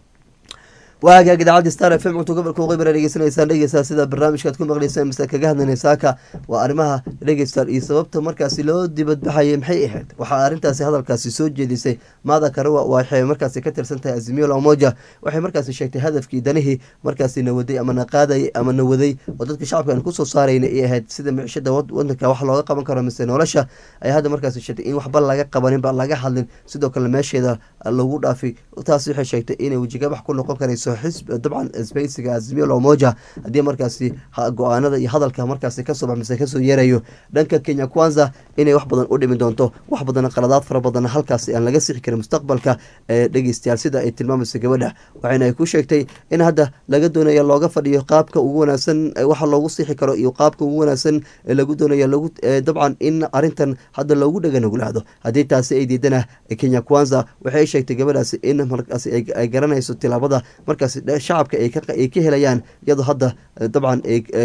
waa hagaag idaacadda star f m cunto gobolka waqooyi dhegeysanaysaan dhegeysaa sida barnaamijkaad ku maqleysaan mise kaga hadlanaysaaka waa arrimaha dhegeystaan iyo sababta markaasi loo dibadbaxayay maxay ahayd waxaa arrintaasi hadalkaasi soo jeedisay maada karawa waxay markaasi ka tirsan tahay azimiyo lamoja waxay markaasi sheegtay hadafkii danihii markaasi nawaday ama naqaaday ama nawaday oo dadka shacabkan kusoo saarayna ay ahayd sida micishada wadanka wax looga qaban karo mise nolosha ay hadda markaasi sheegtay in waxba laga qabaninba laga hadlin sidoo kale meesheeda lagu dhaafay taas waxay sheegtay inay wejigabax ku noqon karayso xisb dabcan sbeysiga azimiyo lomoja haddii markaasi go-aanada iyo hadalka markaasi kasoo bax mise kasoo yeerayo dhanka kenya kwanza inay wax badan u dhimi doonto wax badan qaladaad fara badan halkaasi aan laga sixi karin mustaqbalka ee dhegeystayaal sida ay tilmaamayso gabadha waxayna ay ku sheegtay in hadda laga doonaya looga fadhiyo qaabka ugu wanaagsan waxa loogu sixi karo iyo qaabka ugu wanaagsan ee lagu doonaya lagu dabcan in arintan hadda loogu dhaganuglaado haddii taasi ay diidana kenya kwanza waxay sheegtay gabadhaasi in markaasi ay garanayso tilaabada markaasi shacabka ay ka helayaan iyadoo hadda dabcan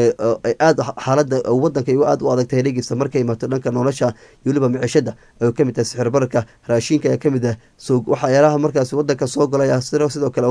aad xaalada wadanka ay aad u adagtahay dhegeysta markay imaato dhanka nolosha iyo weliba micishada ay kamid tahay sixir bararka raashinka ayaa kamid ah waxyaalaha markaas wadanka soo galaya sidoo kale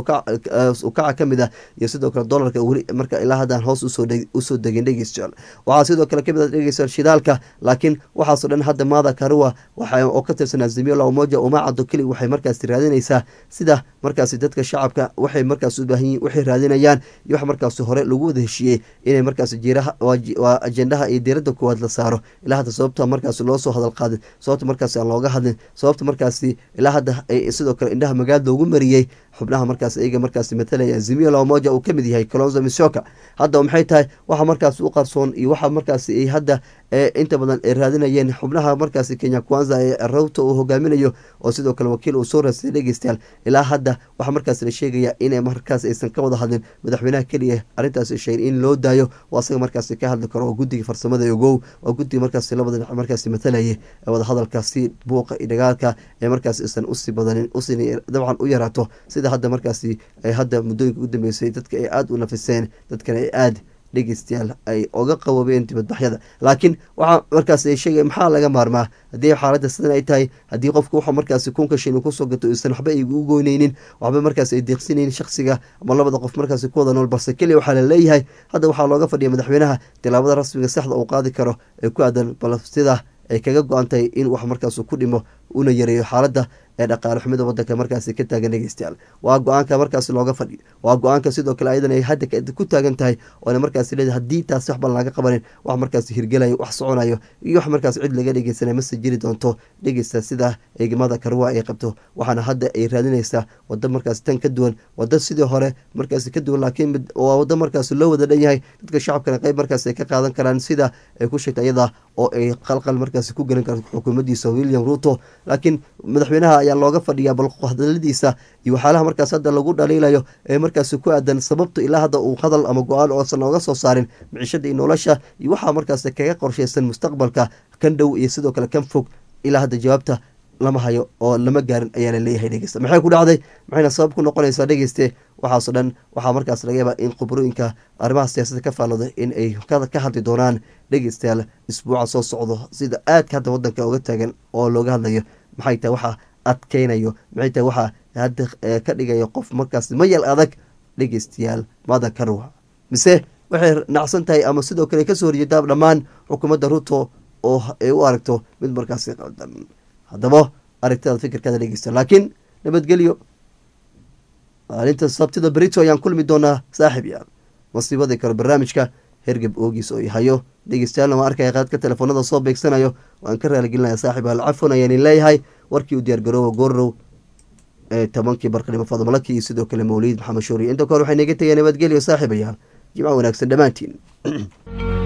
ukaca kamid ah iyo sidoo kale dolarka weli marka ilaa haddaan hoos usoo degin dhegeystayaal waxaa sidoo kale kamid ah dhegeystayaal shidaalka laakiin waxaasoo dhan hadda maada karuwa waxa oo ka tirsan azimiyo lamoja uma caddo keli waxay markaasi raadinaysaa sida markaasi dadka shacabka waxay markaas u baahan yihin waxay raadinayaan iyo wax markaasi hore lagu wada heshiiyey inay markaasi jiiraha waa ajendaha iyo diiradda koowaad la saaro ilaa hadda sababta markaasi loo soo hadal qaadin sababta markaasi aan looga hadlin sababta markaasi ilaa hadda ay sidoo kale indhaha magaad loogu mariyey xubnaha markaas iyaga markaasi matalaya azimiyo lamoja uu kamid yahay colonzo misoka hadda maxay tahay waxa markaasi u qarsoon iyo waxa markaasi ay hadda inta badan ay raadinayeen xubnaha markaasi kenya kwanza ee rawta uu hogaaminayo oo sidoo kale wakiil uu soo raasay dhegeystayaal ilaa hadda waxaa markaas la sheegaya inay markaas aysan ka wada hadlin madaxweynaha keliya arrintaasi sheegay in loo daayo oo asaga markaasi ka hadli karo oo guddiga farsamada ogow waa guddiga markaasi labada dhinac markaasi matalayay ee wada hadalkaasi buuqa iyo dagaalka ee markaas isan usii badanin usii dabcan u yaraato sida hadda markaasi ay hadda muddooyinka ugu dambeysay dadka ay aada u nafiseen dadkana ay aada dhegeystayaal ay oga qaboobeen dibadbaxyada laakiin waxaa markaas ay sheegay maxaa laga maarmaa haddii xaaladda sidan ay tahay haddii qofku wuxuu markaasi kunka shin kusoo gato isan waxba ay u goyneynin waxba markaas ay deeqsinaynin shaksiga ama labada qof markaasi ku wada nool balse keliya waxaa laleeyahay hadda waxaa looga fadhiya madaxweynaha tilaabada rasmiga saxda uu qaadi karo ee ku aadan bal sida ay kaga go-an tahay in wax markaas ku dhimo una yareeyo xaaladda ee dhaqaale xumida wadanka markaasi ka taagan dhegeystayaal waa go-aanka markaasi looga fadhiyo waa go-aanka sidoo kale ayadan ay hadda ku taagan tahay oona markaasi leedahay haddii taasi waxban laga qabanin wax markaasi hirgelayo wax soconayo iyo wax markaas cid laga dhegeysanay mase jiri doonto dhegeysta sida eegmada karwa ay qabto waxaana hadda ay raadinaysaa wado markaasi tan ka duwan wado sidii hore markaasi ka duwan laakiin waa wado markaasi loo wada dhan yahay dadka shacabkana qeyb markaasi ay ka qaadan karaan sida ay ku sheegtay iyada oo ay qalqal markaasi ku gelin karto xukuumaddiisa william ruto laakiin madaxweynaha ayaa looga fadhiyaa bal hadaladiisa iyo waxyaalaha markaas hadda lagu dhaliilayo ee markaasi ku aadan sababta ilaa hadda uu hadal ama go-aan oosan nooga soo saarin micishada iyo nolosha iyo waxaa markaasi kaga qorsheysan mustaqbalka kan dhow iyo sidoo kale kan fog ilaa hadda jawaabta lama hayo oo lama gaarin ayaa la leeyahay dhegeysta maxay ku dhacday maxayna sabab ku noqonaysaa dhegeyste waxaaso dhan waxaa markaas laga yaabaa in khubrooyinka arrimaha siyaasadda ka faallooda in ay ka hadli doonaan dhegeystayaal isbuuca soo socdo sida aadka hadda wadanka uga taagan oo looga hadlayo maxay tahay waxaa adkeynayo maxay tahay waxaa hadda ka dhigayo qof markaas mayal adag dhegeystayaal mada karwa mise waxay nacsan tahay ama sidoo kale kasoo horjeedaa dhammaan xukuumadda ruto oo ay u aragto mid markaasi qaldan haddaba aragtada fikirkaada dhegeysta laakiin nabadgelyo maalinta sabtida berito ayaan kulmi doonaa saaxib yaal masiibadii kale barnaamijka hergeb oogiis oo hayo dhegeystayaal ma arkaya qaadka telefoonada soo beegsanayo waan ka raaligelinaya saaxib yaal cafon ayaan leeyahay warkii u diyaargaroowa goorrow ee tobankii barqanimo fadmalaki iyo sidoo kale mawliid maxamed shuuriye inta kore waxay naga tegeen nabadgelyo saaxiibayaal jimco wanaagsan dhammaantiin